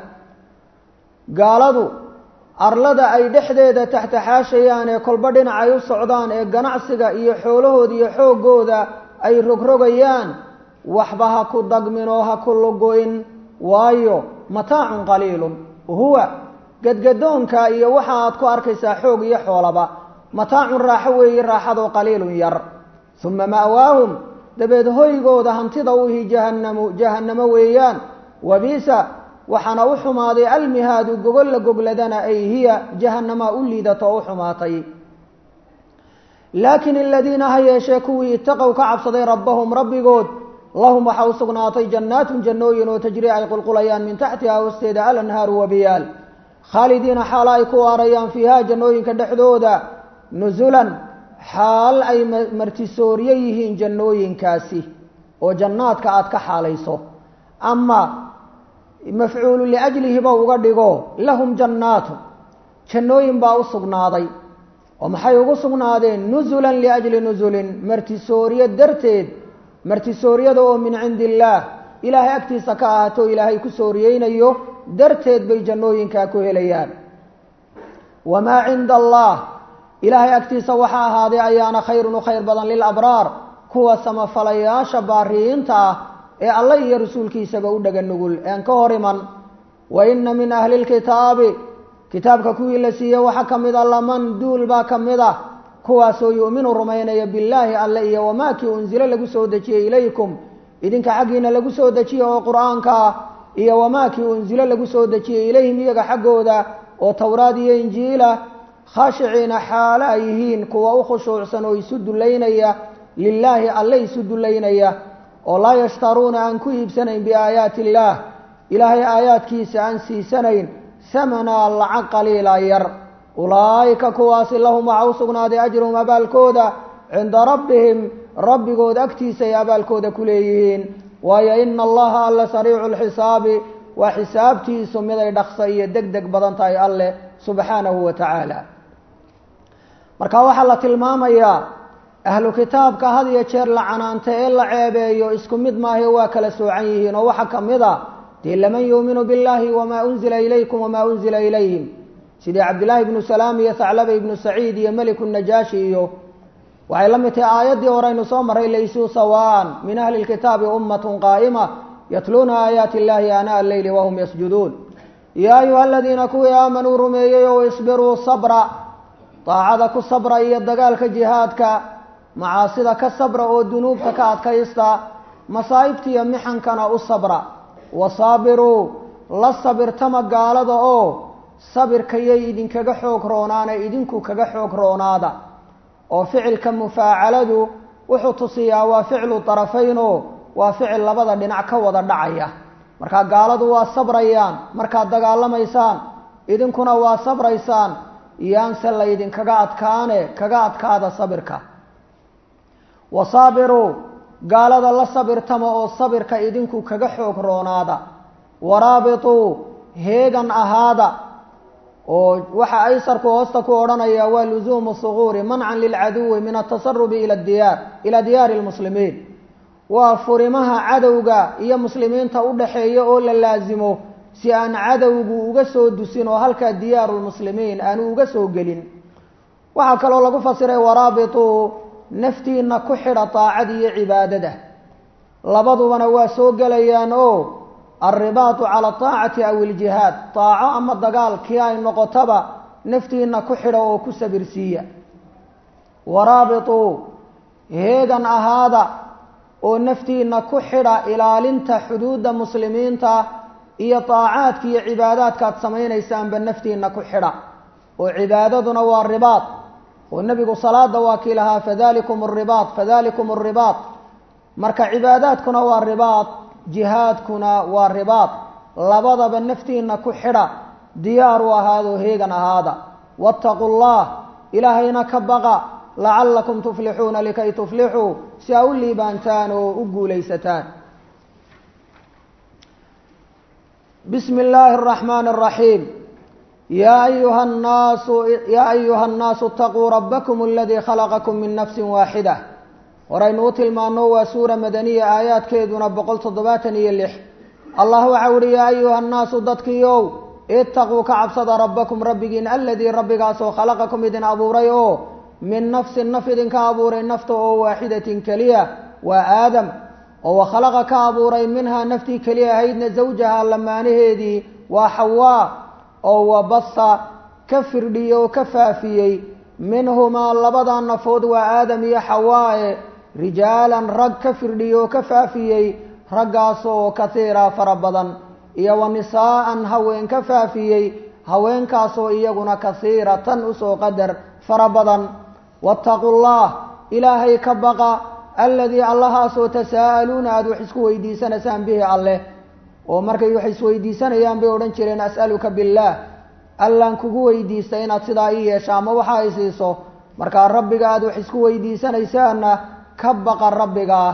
gaaladu arlada ay dhexdeeda taxtaxaashayaan ee kolba dhinac ay u socdaan ee ganacsiga iyo xoolahooda iyo xooggooda ay rogrogayaan waxba ha ku dagmin oo ha ku lugoyn waayo mataacun qaliilun huwa gadgadoonka iyo waxa aad ku arkaysaa xoog iyo xoolaba mataacun raaxo weeye raaxadoo qaliilun yar uma ma'waahum dabeed hoygooda hantida uhi jahannamu jahannamo weeyaan wabiisa waxaana u xumaaday almihaadu gogol la gogladana ay hiya jahanamaa u liidato oo u xumaatay laakiin aladiina ha yeeshee kuwii itaqow ka cabsaday rabbahum rabbigood lahum waxaa u sugnaatay jannaatun jannooyin oo tajri ay qulqulayaan min taxtiha hoosteeda alanhaaru wabiyaal khaalidiina xaalo ay ku waarayaan fiiha jannooyinka dhexdooda nusulan xaal ay martisooryo yihiin jannooyinkaasi oo jannaadka aada ka xaalayso ama mafcuulu liajlihiba uga dhigo lahum jannaatu jannooyin baa u sugnaaday oo maxay ugu sugnaadeen nusulan liajli nusulin martisooryo darteed martisooryada oo min cindi illaah ilaahay agtiisa ka ahaato ilaahay ku sooriyeynayo darteed bay jannooyinkaa ku helayaan wamaa cinda allah ilaahay agtiisa waxaa ahaaday ayaana khayrun u khayr badan lilabraar kuwa samafalayaasha baariyiinta ah ee alla iyo rasuulkiisaba u dhaga nugul ean ka hor iman wa inna min ahli lkitaabi kitaabka kuwii la siiyey waxaa ka mid a laman duul baa ka mid ah kuwaasoo yu'minu rumaynaya billaahi alle iyo wamaa kii unsilo lagu soo dejiyey ilaykum idinka xaggiina lagu soo dejiye oo qur-aanka ah iyo wamaa kii unsilo lagu soo dejiyey ilayhim iyaga xaggooda oo towraad iyo injiila khaashiciina xaalo ay yihiin kuwa u khushuucsan oo isu dullaynaya lilaahi alle isu dullaynaya oo laa yashtaruuna aan ku iibsanayn biaayaati illaah ilaahay aayaadkiisa aan siisanayn samanaa lacag qaliila yar ulaa'ika kuwaasi lahum waxaa u sugnaaday ajruhum abaalkooda cinda rabbihim rabbigood agtiisa ay abaalkooda ku leeyihiin waayo ina allaha alle sariicu lxisaabi waa xisaabtiisu miday dhaqso iyo deg deg badan tahay alleh subxaanahu wa tacaala marka waxaa la tilmaamayaa ahlu kitaabka had iyo jeer la canaanta ee la ceebeeyo isku mid maahe waa kala soocan yihiin oo waxaa ka mid a dee laman yuuminu billahi wamaa unzila ilaykum wamaa unzila ilayhim sidii cabdillaahi ibnu salaam iyo thaclaba ibnu saciid iyo meliku najaashi iyo waxay la mid tahay aayaddii horeynu soo maray laysuu sawaan min ahli lkitaabi ummatun qaa'ima yatluuna aayaati illahi aanaa alleyli wahum yasjuduun yaa ayuha aladiina kuwii aamanuu rumeeyey oo isbiruu sabra daacada ku sabra iyo dagaalka jihaadka macaasida ka sabra oo dunuubta ka adkaysta masaa'ibta iyo mixankana u sabra wasaabiruu la sabirtama gaalada oo sabirkayay idinkaga xoog roonaane idinku kaga xoog roonaada oo ficilka mufaacaladu wuxuu tusiyaa waa ficlu tarafaynoo waa ficil labada dhinac ka wada dhacaya markaa gaaladu waa sabrayaan markaad dagaalamaysaan idinkuna waa sabraysaan yaanse laydinkaga adkaane kaga adkaada sabirka wasaabiruu gaalada la sabirtama oo sabirka idinku kaga xoog roonaada waraabituu heegan ahaada oo waxa aysarku hoosta ku odhanaya waa lusuumu suquuri mancan lilcaduwi min atasarubi ila diyaar ilaa diyaari lmuslimiin waa furimaha cadowga iyo muslimiinta u dhaxeeya oo la laasimo si aan cadowgu uga soo dusin oo halkaa diyaaru lmuslimiin aanu uga soo gelin waxaa kaloo lagu fasiray waraabituu naftiina ku xidha daacada iyo cibaadada labadubana waa soo gelayaan oo alribaatu cala ataacati aw iljihaad daaco ama dagaal kii ay noqotaba naftiina ku xidha oo ku sabirsiiya waraabituu heegan ahaada oo naftiina ku xidha ilaalinta xuduudda muslimiinta iyo daacaadka iyo cibaadaadka aad samaynaysaanba naftiina ku xidha oo cibaadaduna waa ribaad oo nebigu salaada waa kii lahaa fadalikum aribaad fadalikum aribaad marka cibaadaadkuna waa ribaad jihaadkuna waa ribaad labadaba naftiina ku xidha diyaar u ahaadoo heegan ahaada waataquu llah ilaahayna ka baqa lacallakum tuflixuuna likay tuflixuu si aa u liibaantaan oo u guulaysataan bismi illaahi araxmaani araxiim yaa ayuha nnaasu yaa ayuha nnaasu itaquu rabbakum aladii khalaqakum min nafsin waaxida horaynu u tilmaano waa suura madaniya aayaadkeeduna boqol toddobaatan iyo lix allah waxau uhi yaa ayuha nnaasu dadkiiow itaquu ka cabsada rabbakum rabbigiin aladii rabbigaasoo khalaqakum idin abuuray oo min nafsin naf idinka abuuray nafta oo waaxidatin keliya waa aadam oo wakhalaqa ka abuuray minhaa naftii keliya ahaydna zawjaha lamaanaheedii waa xawaa oo wabasa ka firdhiyey oo ka faafiyey minhumaa labada nafood waa aadam iyo xawaae rijaalan rag ka firdhiyey oo ka faafiyey raggaasoo kasiira fara badan iyo wa nisaa'an haween ka faafiyey haweenkaasoo iyaguna kasiiratan usoo qadar fara badan waataquu llah ilaahay ka baqa aladii allahaasoo tasaa'aluuna aada wax isku weydiisanaysaan bihi alleh oo markay wax isweydiisanayaan bay odhan jireen as'aluka billaah allaan kugu weydiista inaad sidaa ii yeesha ama waxa ay siiso markaa rabbiga aada wax isku weydiisanaysaanna ka baqa rabbigaa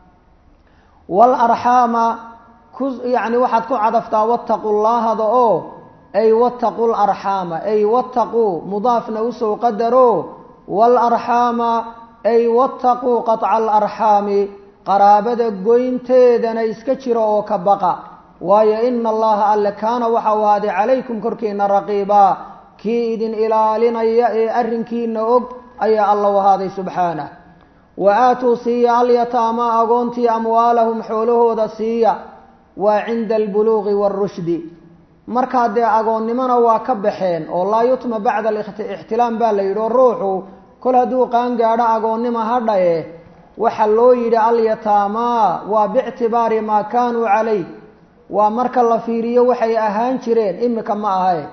waalarxaama ku yacni waxaad ku cadaftaa wattaqu llaahada oo ay wattaqu larxaama ay wattaquu mudaafna usoo qadaro waalarxaama ay wattaquu qaطca alarxaami qaraabada goynteedana iska jiro oo ka baqa waayo ina allaha alle kaana waxau ahaaday calaykum korkiina raqiibaa kii idin ilaalinaya ee arrinkiina og ayaa alla u ahaaday subxaanah wa aatuu siiya alyataama agoontii amwaalahum xoolahooda siiya waa cinda albuluuqi waarushdi markaa dee agoonnimona waa ka baxeen oo laa yutma bacda alixtilaam baa la yidhi oo ruuxu kol hadduu qaan gaadho agoonnima hadhaye waxaa loo yidhi alyataamaa waa biictibaari maa kaanuu calayh waa marka la fiiriyo waxay ahaan jireen imika ma ahae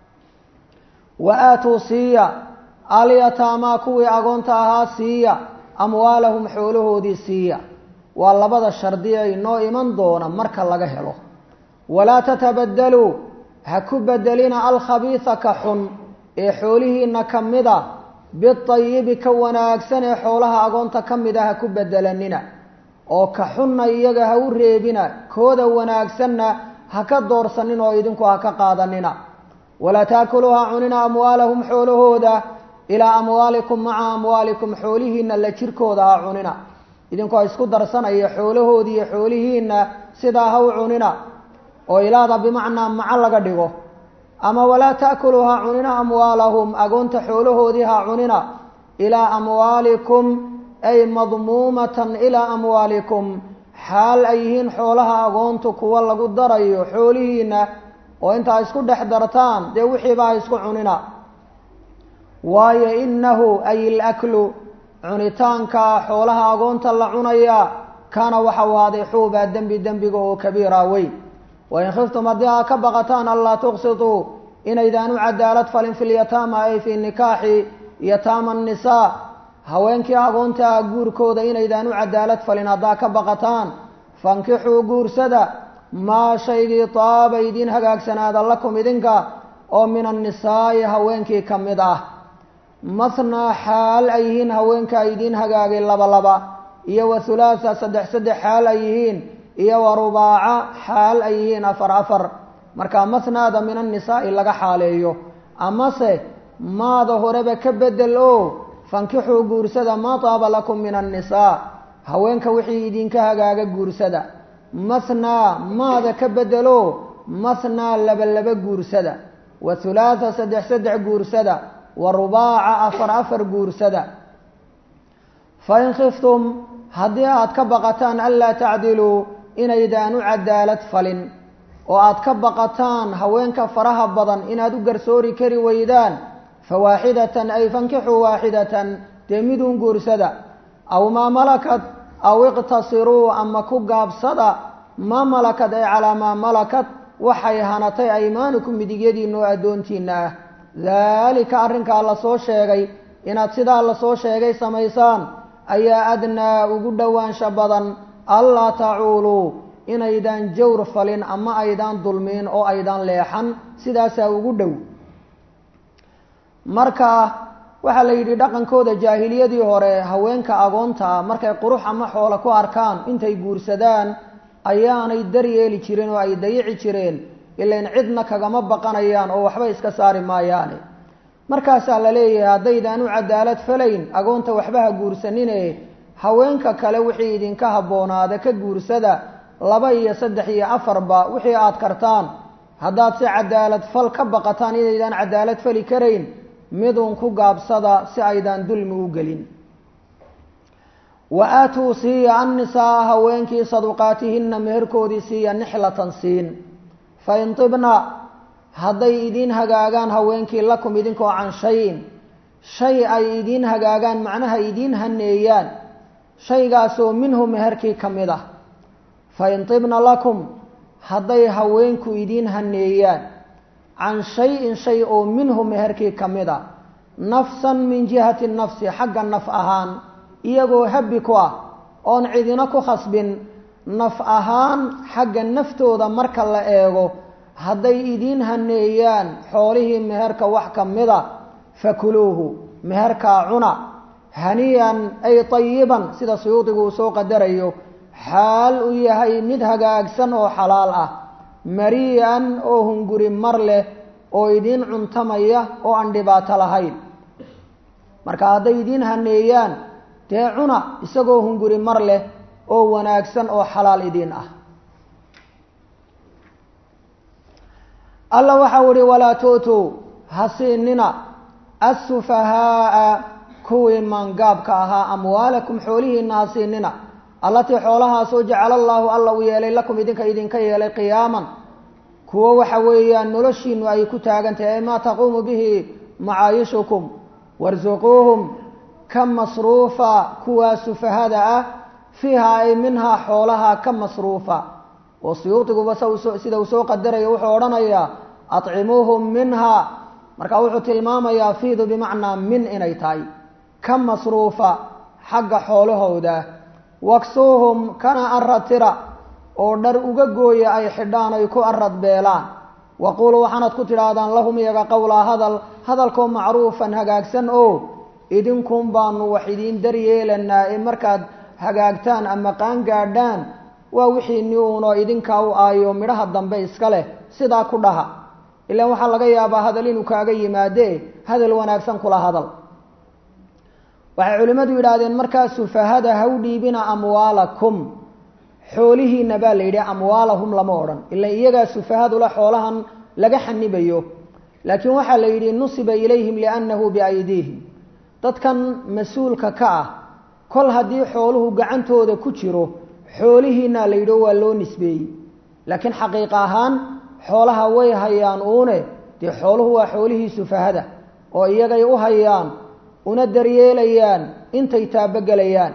wa aatuu siiya alyataamaa kuwii agoonta ahaa siiya amwaalahum xoolahoodii siiya waa labada shardi ay noo iman doona marka laga helo walaa tatabadaluu ha ku bedelina alkhabiisa ka xun ee xoolihiina ka mida biayibi ka wanaagsan ee xoolaha agoonta ka mid a ha ku bedelanina oo ka xunna iyaga ha u reebina kooda wanaagsanna ha ka doorsanin oo idinku ha ka qaadanina walaa taakuluu ha cunina amwaalahum xoolahooda ilaa amwaalikum maca amwaalikum xoolihiina la jirkooda ha cunina idinku ha isku darsanaya xoolahoodi iyo xoolihiina sidaa ha u cunina oo ilaada bimacnaa maco laga dhigo ama walaa taakuluu ha cunina amwaalahum agoonta xoolahoodii ha cunina ilaa amwaalikum ay madmuumatan ilaa amwaalikum xaal ay yihiin xoolaha agoontu kuwa lagu darayo xoolihiina oo intaa isku dhex dartaan dee wixiiba ha isku cunina waayo inahu ay ilaklu cunitaanka xoolaha agoonta la cunaya kaana waxa waaday xuubaa dembi dembiga oo kabiira weyn wain khiftum haddii aa ka baqataan anlaa tuqsituu inaydaan u cadaalad falin fi lyataama ay fii nikaaxi yataama annisaa haweenkii agoonta ah guurkooda inaydaan u cadaalad falin haddaa ka baqataan fankixuu guursada maa shaygii taaba idiin hagaagsanaada lakum idinka oo min annisaa'i haweenkii ka mid ah mathnaa xaal ay yihiin haweenkaa idiin hagaagay laba laba iyo wa hulaatha saddex saddex xaal ay yihiin iyo wa rubaaca xaal ay yihiin afar afar markaa mathnaada min annisaa'i laga xaaleeyo amase maada horeba ka bedel oo fankixuu guursada maa taaba lakum min annisaa haweenka wixii idinka hagaaga guursada mathnaa maada ka bedelo mathnaa laba laba guursada wa hulaatha saddex saddex guursada wa rubaaca afar afar guursada fain khiftum haddii aad ka baqataan anlaa tacdiluu inaydaan u cadaalad falin oo aad ka baqataan haweenka faraha badan inaad u garsoori kari weydaan fawaaxidatan ay fankixuu waaxidatan dee miduun guursada aw maa malakat aw iqtasiruu ama ku gaabsada maa malakad ay calaa maa malakat waxay hanatay aymaanukum midigyadiina oo addoontiina ah daalika arrinkaa lasoo sheegay inaad sidaa lasoo sheegay samaysaan ayaa adnaa ugu dhowaansha badan allaa tacuuluu inaydaan jawr falin ama aydaan dulmiin oo aydaan leexan sidaasaa ugu dhow marka waxaa la yidhi dhaqankooda jaahiliyadii hore haweenka agoontaa markay qurux ama xoolo ku arkaan intay guursadaan ayaanay daryeeli jireen oo ay dayici jireen ilain cidna kagama baqanayaan oo waxba iska saari maayaane markaasaa la leeyahay haddaydaan u cadaalad falayn agoonta waxba ha guursanine haweenka kale wixii idinka habboonaada ka guursada laba iyo saddex iyo afarba wixii aada kartaan haddaad si cadaalad fal ka baqataan inaydaan cadaalad fali karayn midun ku gaabsada si aydaan dulmi u gelin wa aatuu siiya annisaaa haweenkii saduqaatihinna meherkoodii siiya nixlatan siin fa in tibna hadday idiin hagaagaan haweenkii lakum idinkoo can shayin shay ay idiin hagaagaan macnaha idiin haneeyaan shaygaasoo minhu meherkii ka mid ah fa in tibna lakum hadday haweenku idiin haneeyaan can shay-in shay oo minhu meherkii ka mid a nafsan min jihati nafsi xagga naf ahaan iyagoo habbi ku ah oon cidina ku khasbin naf ahaan xagga naftooda marka la eego hadday idiin haneeyaan xoolihii meherka wax ka mida fakuluuhu meherkaa cuna haniyan ay tayiban sida suyuudigu uu soo qadarayo xaal uu yahay mid hagaagsan oo xalaal ah marii'an oo hunguri mar leh oo idiin cuntamaya oo aan dhibaato lahayn marka hadday idiin haneeyaan dee cuna isagoo hunguri mar leh oo wanaagsan oo xalaal idiin ah alla waxau ihi walaa tu'tuu ha siinina assufahaaa kuwii maangaabka ahaa amwaalakum xoolihiina ha siinina allatii xoolahaasoo jacala allaahu alla uu yeelay lakum idinka idinka yeelay qiyaaman kuwo waxa weeyaan noloshiinu ay ku taagantahay ay maa taquumu bihi macaayishukum warsuquuhum ka masruufa kuwaa sufahada ah fiiha ay minhaa xoolaha ka masruufa oo suyuudiguba sida uu soo qadaraya wuxuu odhanayaa atcimuuhum minha marka wuxuu tilmaamayaa fiidu bimacnaa min inay tahay ka masruufa xagga xoolahooda waksuuhum kana aradtira oo dhar uga gooya ay xidhaan ay ku arad beelaan waquuluu waxaanad ku tidhaahdaan lahum iyaga qowlaa hadal hadalkoo macruufan hagaagsan oo idinkun baanu wax idiin daryeelanaa ee markaad hagaagtaan ama qaan gaadhaan waa wixiini uunoo idinkaa u aayo midhaha dambe iska leh sidaa ku dhaha ilaan waxaa laga yaabaa hadal inuu kaaga yimaadee hadal wanaagsan kula hadal waxay culimmadu yidhaahdeen markaa sufahada ha u dhiibina amwaalakum xoolihiina baa la yidhi amwaalahum lama odhan ilaan iyagaa sufahadula xoolahan laga xanibayo laakiin waxaa la yidhi nusiba ilayhim liannahu biaydiihim dadkan mas-uulka ka ah kol haddii xooluhu gacantooda ku jiro xoolihiina la yidhi waa loo nisbeeyey laakiin xaqiiq ahaan xoolaha way hayaan uune dee xooluhu waa xoolihii sufahada oo iyagay u hayaan una daryeelayaan intay taabogelayaan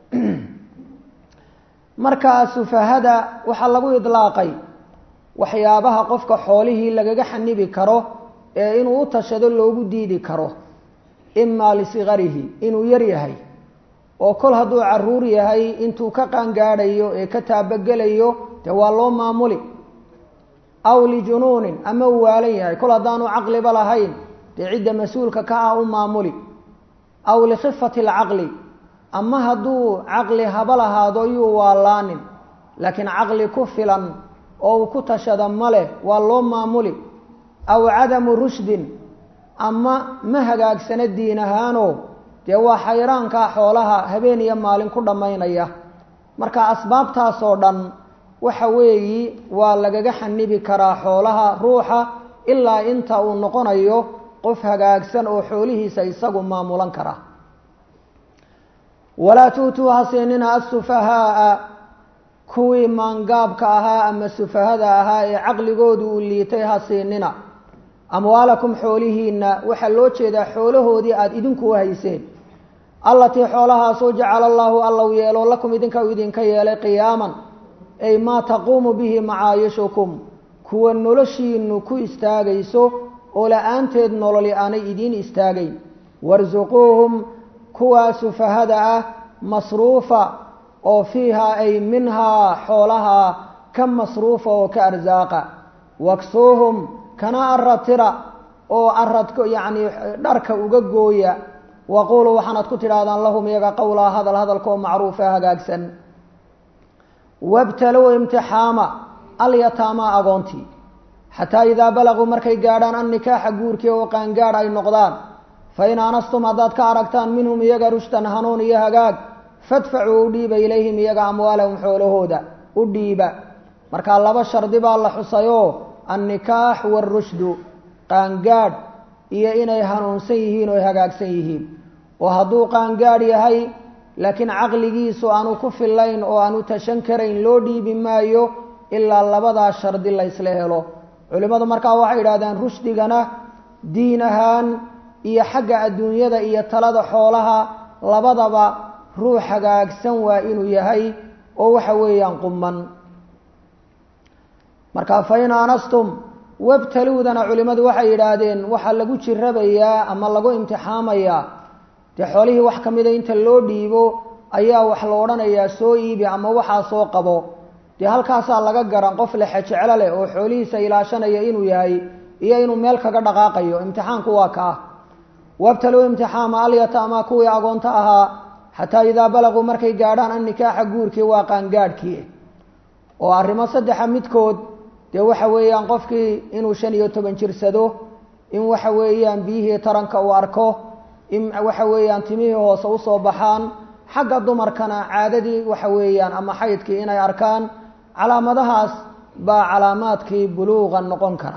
markaa sufahada waxaa lagu idlaaqay waxyaabaha qofka xoolihii lagaga xanibi karo ee inuu u tashado loogu diidi karo imaa lisigarihi inuu yar yahay oo kol hadduu caruur yahay intuu ka qaangaadhayo ee ka taabogelayo dee waa loo maamuli aw lijunuunin ama uu waalan yahay kol haddaanu caqliba lahayn dee cidda mas-uulka ka ah u maamuli aw likhifati alcaqli ama hadduu caqli haba lahaado yuu waalaanin laakiin caqli ku filan oo uu ku tashada ma leh waa loo maamuli aw cadamu rushdin ama ma hagaagsana diin ahaano dee waa xayraankaa xoolaha habeen iyo maalin ku dhammaynaya marka asbaabtaasoo dhan waxa weeyi waa lagaga xanibi karaa xoolaha ruuxa ilaa inta uu noqonayo qof hagaagsan oo xoolihiisa isagu maamulan kara walaa tuutuu ha siinina asufahaaa kuwii maangaabka ahaa ama sufahada ahaa ee caqligoodu uu liitay ha siinina amwaalakum xoolihiina waxaa loo jeedaa xoolahoodii aada idinku hayseen allatii xoolahaasoo jacala allaahu alla u yeelo lakum idinka u idinka yeelay qiyaaman ay maa taquumu bihi macaayishukum kuwa noloshiinu ku istaagayso oo la-aanteed nololi aanay idiin istaagayn warsuquuhum kuwaa sufahada ah masruufa oo fiihaa ay minhaa xoolahaa ka masruufa oo ka arsaaqa waksuuhum kana aratira oo arad yacni dharka uga gooya waquuluu waxaanad ku tidhaahdaan lahum iyaga qowlaa hadal hadalkaoo macruufa hagaagsan wabtalow imtixaama alyataamaa agoontii xataa idaa balaguu markay gaadhaan annikaaxa guurkii oo qaangaadh ay noqdaan fa in aanastum haddaad ka aragtaan minhum iyaga rushdan hanuun iyo hagaag fadfacuu u dhiiba ilayhim iyaga amwaalahum xoolahooda u dhiiba markaa laba shardi baa la xusayoo annikaax waarushdu qaangaadh iyo inay hanuunsan yihiin oo hagaagsan yihiin oo hadduu qaangaadh yahay laakiin caqligiisu aanu ku fillayn oo aanu tashan karayn loo dhiibi maayo ilaa labadaa shardi la ysla helo culimmadu markaa waxay idhahdeen rushdigana diin ahaan iyo xagga adduunyada iyo talada xoolaha labadaba ruux hagaagsan waa inuu yahay oo waxa weeyaan quman marka fa in aanastum wabtaluudana culimmadu waxay yidhaahdeen waxaa lagu jirabayaa ama lagu imtixaamayaa dee xoolihii wax ka mida inta loo dhiibo ayaa wax la odhanayaa soo iibi ama waxaa soo qabo dee halkaasaa laga garan qof lexe jeclo leh oo xoolihiisa ilaashanaya inuu yahay iyo inuu meel kaga dhaqaaqayo imtixaanku waa ka ah wabtalow imtixaama alyataama kuwii agoonto ahaa xataa idaa balaguu markay gaadhaan annikaaxa guurkii waa qaangaadhkii oo arrimo saddexa midkood dee waxa weeyaan qofkii inuu shan iyo toban jirsado in waxa weeyaan biyihii taranka uu arko in waxa weeyaan timihii hoose usoo baxaan xagga dumarkana caadadii waxa weeyaan ama xaydkii inay arkaan calaamadahaas baa calaamaadkii buluuqa noqon kara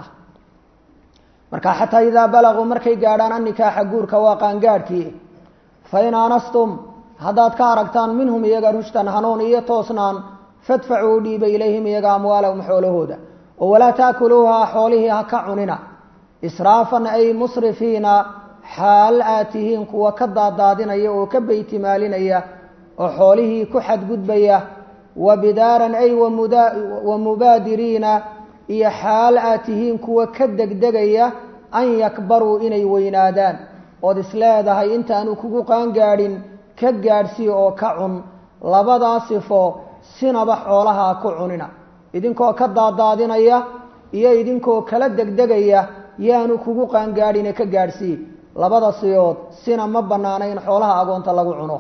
marka xataa idaa balaguu markay gaadhaan annikaaxa guurka waa qaangaadhkii fa in aanastum haddaad ka aragtaan minhum iyaga rushdan hanuun iyo toosnaan fadfacuu dhiiba ilayhim iyaga amwaalahum xoolahooda oo walaa taakuluuhaa xoolihii ha ka cunina israafan ay musrifiina xaal aad tihiin kuwa ka daadaadinaya oo ka beytimaalinaya oo xoolihii ku xadgudbaya wa bidaaran ay wa mubaadiriina iyo xaal aad tihiin kuwa ka degdegaya an yakbaruu inay weynaadaan ood isleedahay intaanu kugu qaangaadhin ka gaadhsii oo ka cun labadaa sifo sinaba xoolaha ku cunina idinkoo ka daadaadinaya iyo idinkoo kala degdegaya yaanu kugu qaangaadhine ka gaadhsii labada siyood sina ma bannaana in xoolaha agoonta lagu cuno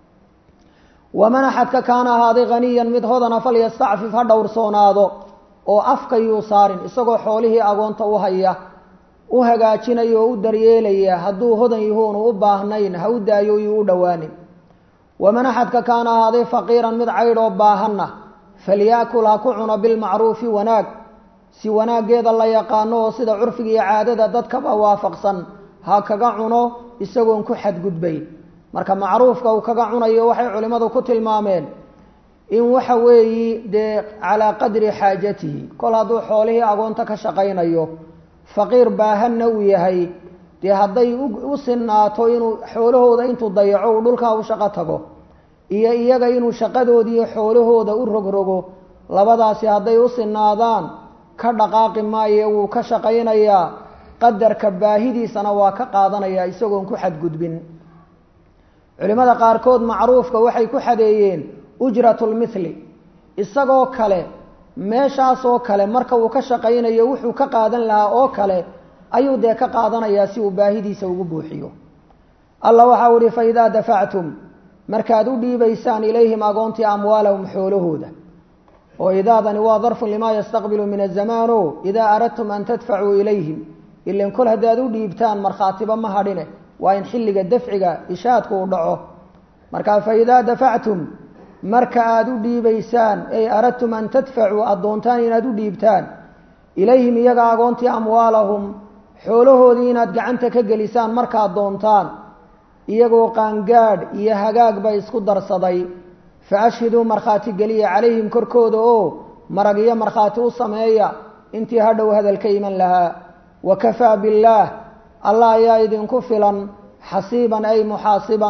waman axadka kaana ahaaday haniyan mid hodana falyastacfif ha dhowrsoonaado oo afka yuu saarin isagoo xoolihii agoonta u haya u hagaajinaya oo u daryeelaya hadduu hodan yahuunu u baahnayn ha u daayo yuu u dhowaanin waman axadka kaana ahaaday faqiiran mid caydhoo baahanna falyaakul ha ku cuno bilmacruufi wanaag si wanaaggeeda la yaqaano oo sida curfiga iyo caadada dadkaba waafaqsan ha kaga cuno isagoon ku xadgudbayn marka macruufka uu kaga cunayo waxay culimmadu ku tilmaameen in waxa weeyi dee calaa qadri xaajatihi kol hadduu xoolihii agoonta ka shaqaynayo faqiir baahanna uu yahay dee hadday u sinaato inuu xoolahooda intuu dayaco uu dhulkaa u shaqo tago iyo iyaga inuu shaqadoodiiyo xoolahooda u rogrogo labadaasi hadday u sinaadaan ka dhaqaaqi maaye wuu ka shaqaynayaa qadarka baahidiisana waa ka qaadanayaa isagoon ku xadgudbin culimmada qaarkood macruufka waxay ku xadeeyeen ujratulmithli isagoo kale meeshaasoo kale marka uu ka shaqaynayo wuxuu ka qaadan lahaa oo kale ayuu dee ka qaadanayaa si uu baahidiisa ugu buuxiyo alla waxau ihi fa idaa dafactum markaad u dhiibaysaan ilayhim agoontii amwaalahum xoolahooda oo idaadani waa darfun limaa yastaqbilu min azamaano idaa aradtum an tadfacuu ilayhim ilan kol haddaad u dhiibtaan markhaatiba ma hadhine waa in xilliga dafciga ishaadku uu dhaco markaa fa idaa dafactum marka aada u dhiibaysaan ay aradtum an tadfacuu aada doontaan inaad u dhiibtaan ilayhim iyaga agoontii amwaalahum xoolahoodii inaad gacanta ka gelisaan markaad doontaan iyagoo qaangaadh iyo hagaag bay isku darsaday fa ashhiduu markhaati geliya calayhim korkooda oo marag iyo markhaati u sameeya intii hadhow hadal ka iman lahaa wa kafaa billaah allah ayaa idinku filan xasiiban ay muxaasiban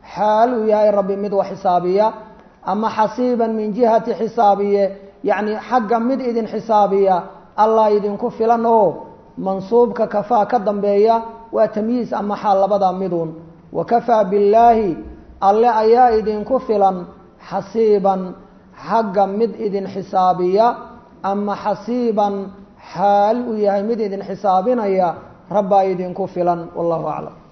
xaal uu yahay rabbi mid wax xisaabiya ama xasiiban min jihati xisaabiye yacni xagga mid idin xisaabiya allah idinku filan oo mansuubka kafaa ka dambeeya waa tamyiis ama xaal labada midun wa kafaa billaahi alle ayaa idinku filan xasiiban xagga mid idin xisaabiya ama xasiiban xaal uu yahay mid idin xisaabinaya rabbaa idinku filan wallahu aclam